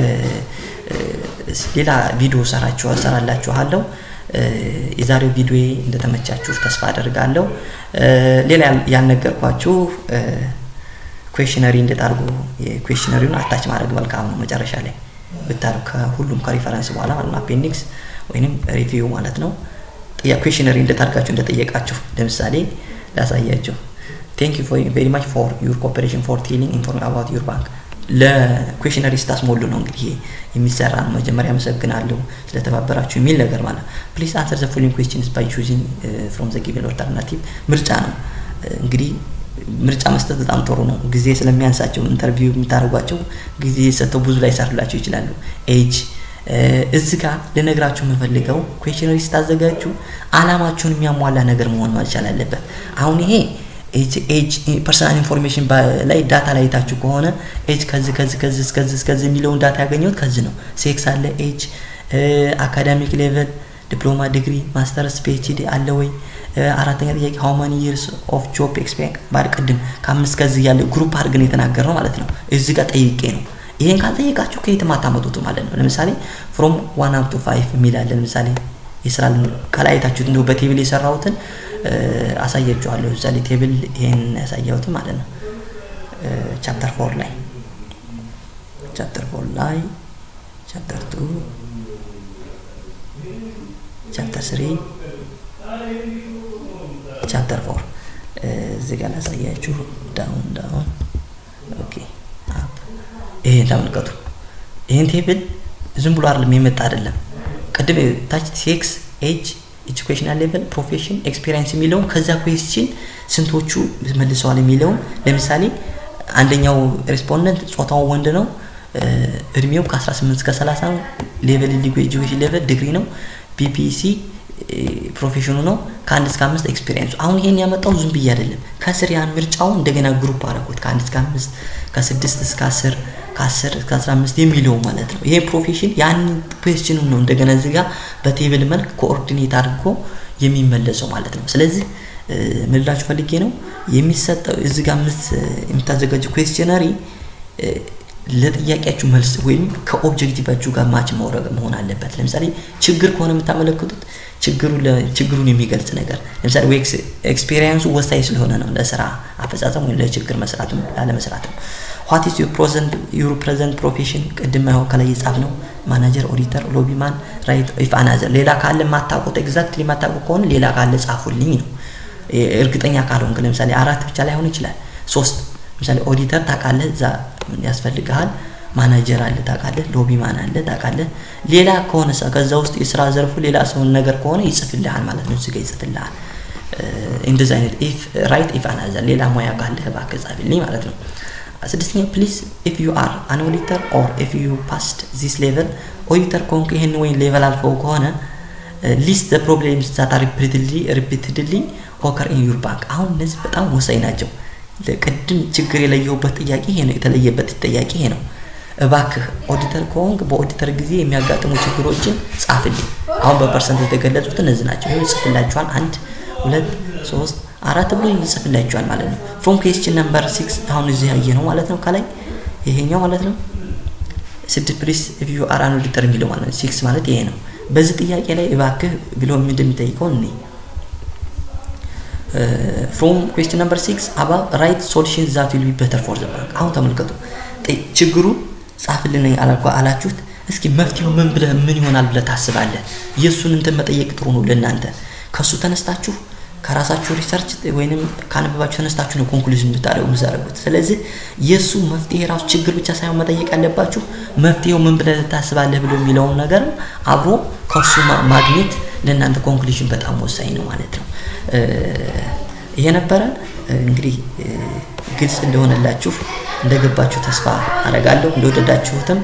ሌላ ቪዲዮ ሰራችሁ ሰራላችኋለሁ። የዛሬው ቪዲዮ እንደተመቻችሁ ተስፋ አደርጋለሁ። ሌላ ያልነገርኳችሁ ኩዌሽነሪ እንዴት አድርጎ የኩዌሽነሪውን አታች ማድረግ መልካም ነው። መጨረሻ ላይ ብታደርጉ ከሁሉም ከሪፈረንስ በኋላ ማለት ነው አፔንዲክስ ወይንም ሪቪው ማለት ነው። ኩዌሽነሪ እንዴት አድርጋችሁ እንደጠየቃችሁ ለምሳሌ ላሳያችሁ። ቴንክ ዩ ቬሪ ማች ፎር ዩር ኮፐሬሽን ፎር ቴሊንግ ኢንፎርም አባውት ዩር ባንክ ለኩዌሽነሪ ስታስሞሉ ነው እንግዲህ የሚሰራ ነው። መጀመሪያ አመሰግናለሁ ስለተባበራችሁ የሚል ነገር ማለት ነው። ፕሊዝ አንሰር ዘ ፎሎዊንግ ኩዌስችንስ ባይ ቹዚንግ ፍሮም ዘ ጊቨን ኦልተርናቲቭ ምርጫ ነው እንግዲህ ምርጫ መስጠት በጣም ጥሩ ነው። ጊዜ ስለሚያንሳቸው ኢንተርቪው የምታደርጓቸው ጊዜ ሰጥተው ብዙ ላይ ይሰሩላቸው ይችላሉ። ኤጅ እዚህ ጋር ልነግራችሁ የምፈልገው ኩዌሽነሪ ስታዘጋጁ አላማችሁን የሚያሟላ ነገር መሆን መቻል አለበት። አሁን ይሄ ኤጅ ፐርሰናል ኢንፎርሜሽን ላይ ዳታ ላይ የታችሁ ከሆነ ኤጅ ከዚህ ከዚህ ከዚህ እስከዚህ እስከዚህ የሚለውን ዳታ ያገኘሁት ከዚህ ነው። ሴክስ አለ፣ ኤጅ፣ አካዳሚክ ሌቨል፣ ዲፕሎማ፣ ዲግሪ፣ ማስተርስ፣ ፒኤችዲ አለ ወይ? አራተኛ ጥያቄ ሃው ማኒ ይርስ ኦፍ ጆብ ኤክስፔሪንስ ባድ ቅድም ከአምስት ከዚህ ያለ ግሩፕ አድርገን የተናገርነው ማለት ነው። እዚህ ጋር ጠይቄ ነው። ይሄን ካልጠየቃችሁ ከየትም አታመጡት ማለት ነው። ለምሳሌ ፍሮም ዋን አፕ ቱ ፋይቭ የሚል አለ። ለምሳሌ የስራ ከላይ አይታችሁት እንዲሁ በቴብል የሰራሁትን አሳያችኋለሁ። ለምሳሌ ቴብል ይሄን ያሳያሁትን ማለት ነው። ቻፕተር ፎር ላይ ቻፕተር ፎር ላይ ቻፕተር ቱ ቻፕተር ስሪ ቻፕተር ፎር እዚህ ጋር ላሳያችሁ። ዳውን ዳውን ኦኬ አፕ ይሄን ተመልከቱ። ይሄን ቴብል ዝም ብሎ አይደለም የመጣ አይደለም። ቅድም ታች ሴክስ፣ ኤጅ፣ ኤጁኬሽናል ሌቨል፣ ፕሮፌሽን፣ ኤክስፒሪየንስ የሚለውን ከዛ ኩዌስችን ስንቶቹ መልሰዋል የሚለውን ለምሳሌ አንደኛው ሬስፖንደንት ጾታው ወንድ ነው፣ እድሜው ከ18 እስከ 30 ነው፣ ሌቨል ሊጉ ኤጁኬሽን ሌቨል ዲግሪ ነው፣ ቢፒሲ ፕሮፌሽኑ ነው ከአንድ እስከ አምስት ኤክስፒሪየንሱ። አሁን ይሄን ያመጣው ዝም ብዬ አይደለም። ከስር ያን ምርጫውን እንደገና ግሩፕ አደረኩት ከአንድ እስከ አምስት ከስድስት እስከ አስር ከአስር እስከ አስራ አምስት የሚለው ማለት ነው። ይሄ ፕሮፌሽን ያን ኩዌስችኑ ነው እንደገና እዚህ ጋር በቴብል መልክ ኮኦርዲኔት አድርጎ የሚመለሰው ማለት ነው። ስለዚህ ምንላችሁ ፈልጌ ነው የሚሰጠው እዚህ ጋር የምታዘጋጀው ኩዌስችነሪ ለጥያቄያችሁ መልስ ወይም ከኦብጀክቲቫችሁ ጋር ማች መውረግ መሆን አለበት። ለምሳሌ ችግር ከሆነ የምታመለክቱት ችግሩን የሚገልጽ ነገር ለምሳሌ ዌክስ ኤክስፔሪየንሱ ወሳኝ ስለሆነ ነው ለስራ አፈጻጸም ወይም ለችግር መስራትም ላለመስራትም። ዋት ኢዝ ዩር ፕሬዘንት ፕሮፌሽን ቅድም ያው ከላይ የጻፍ ነው ማናጀር፣ ኦዲተር፣ ሎቢማን፣ ራይት ኢፍ አናዘር። ሌላ ካለ የማታውቁት ኤግዛክትሊ የማታውቁ ከሆነ ሌላ ካለ ጻፉልኝ ነው። እርግጠኛ ካልሆንክ ለምሳሌ አራት ብቻ ላይሆን ይችላል ሶስት ለምሳሌ ኦዲተር ታውቃለህ፣ እዛ ያስፈልግሃል። ማናጀር አለ ታውቃለህ፣ ሎቢማን አለ ታውቃለህ። ሌላ ከሆነ ከዛ ውስጥ የስራ ዘርፉ ሌላ ሰውን ነገር ከሆነ ይጽፍልሃል ማለት ነው። እዚህ ጋ ይጽፍልሃል። እንደዚህ አይነት ኢፍ ራይት ኢፍ አናዘር ሌላ ሙያ ካለህ እባክህ ጻፍልኝ ማለት ነው። ስድስተኛ ፕሊዝ ኢፍ ዩ አር አን ኦዲተር ኦር ኢፍ ዩ ፓስድ ዚስ ሌቨል ኦዲተር ከሆንክ ይህን ወይም ሌቨል አልፈው ከሆነ ሊስት ዘ ፕሮብሌምስ ዛት አር ሪፒትድሊ ኦከር ኢን ዩር ባንክ። አሁን እነዚህ በጣም ወሳኝ ናቸው። ለቅድም ችግር የለየውበት ጥያቄ ይሄ ነው። የተለየበት ጥያቄ ይሄ ነው። እባክህ ኦዲተር ከሆንክ በኦዲተር ጊዜ የሚያጋጥሙ ችግሮችን ጻፍልኝ። አሁን በፐርሰንት የተገለጹት እነዚህ ናቸው። ይኸው ይጽፍላችኋል። አንድ ሁለት ሶስት አራት ብሎ ይጽፍላችኋል ማለት ነው። ፍሮም ኩዌስችን ነምበር ሲክስ አሁን እዚህ ያየ ነው ማለት ነው። ከላይ ይሄኛው ማለት ነው። ስድስት ፕሊስ ኢፍ ዩ አር አን ኦዲተር የሚለው ማለት ነው። ሲክስ ማለት ይሄ ነው። በዚህ ጥያቄ ላይ እባክህ ብሎ እንደሚጠይቀው እኔ ፍሮም ኩዌስችን ነምበር ሲክስ አባ ራይት ሶሉሽን ዛት ዊል ቢ በተር ፎር ዘ ባንክ። አሁን ተመልከቱ ችግሩ ጻፍልን አላችሁት። እስኪ መፍትሄው ምን ብለህ ምን ይሆናል ብለህ ታስባለህ? የእሱን እንትን መጠየቅ ጥሩ ነው ለእናንተ። ከእሱ ተነስታችሁ ከራሳችሁ ሪሰርች ወይንም ካነበባችሁ ተነስታችሁ ነው ኮንክሉዥን ብታደርጉ የምታደርጉት። ስለዚህ የእሱ መፍትሄ ራሱ ችግር ብቻ ሳይሆን መጠየቅ ያለባችሁ መፍትሄው ምን ብለህ ታስባለህ ብሎ የሚለውን ነገር አብሮ ከእሱ ማግኘት ለእናንተ ኮንክሉዥን በጣም ወሳኝ ነው ማለት ነው። ይሄ ነበረ እንግዲህ ግልጽ እንደሆነላችሁ እንደገባችሁ ተስፋ አደርጋለሁ። እንደወደዳችሁትም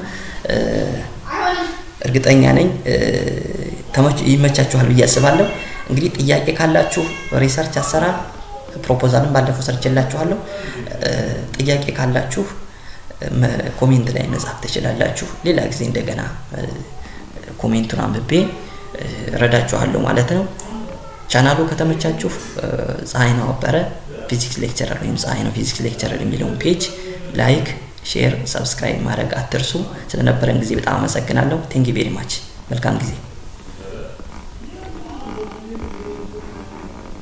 እርግጠኛ ነኝ። ይመቻችኋል ብዬ አስባለሁ። እንግዲህ ጥያቄ ካላችሁ ሪሰርች አሰራር ፕሮፖዛልን ባለፈው ሰርችላችኋለሁ። ጥያቄ ካላችሁ ኮሜንት ላይ መጻፍ ትችላላችሁ። ሌላ ጊዜ እንደገና ኮሜንቱን አንብቤ ረዳችኋለሁ ማለት ነው። ቻናሉ ከተመቻችሁ ፀሐይ ነው አበረ ፊዚክስ ሌክቸረር ወይም ፀሐይ ነው ፊዚክስ ሌክቸረር የሚለውን ፔጅ ላይክ፣ ሼር፣ ሰብስክራይብ ማድረግ አትርሱ። ስለነበረን ጊዜ በጣም አመሰግናለሁ። ቴንክ ቬሪ ማች። መልካም ጊዜ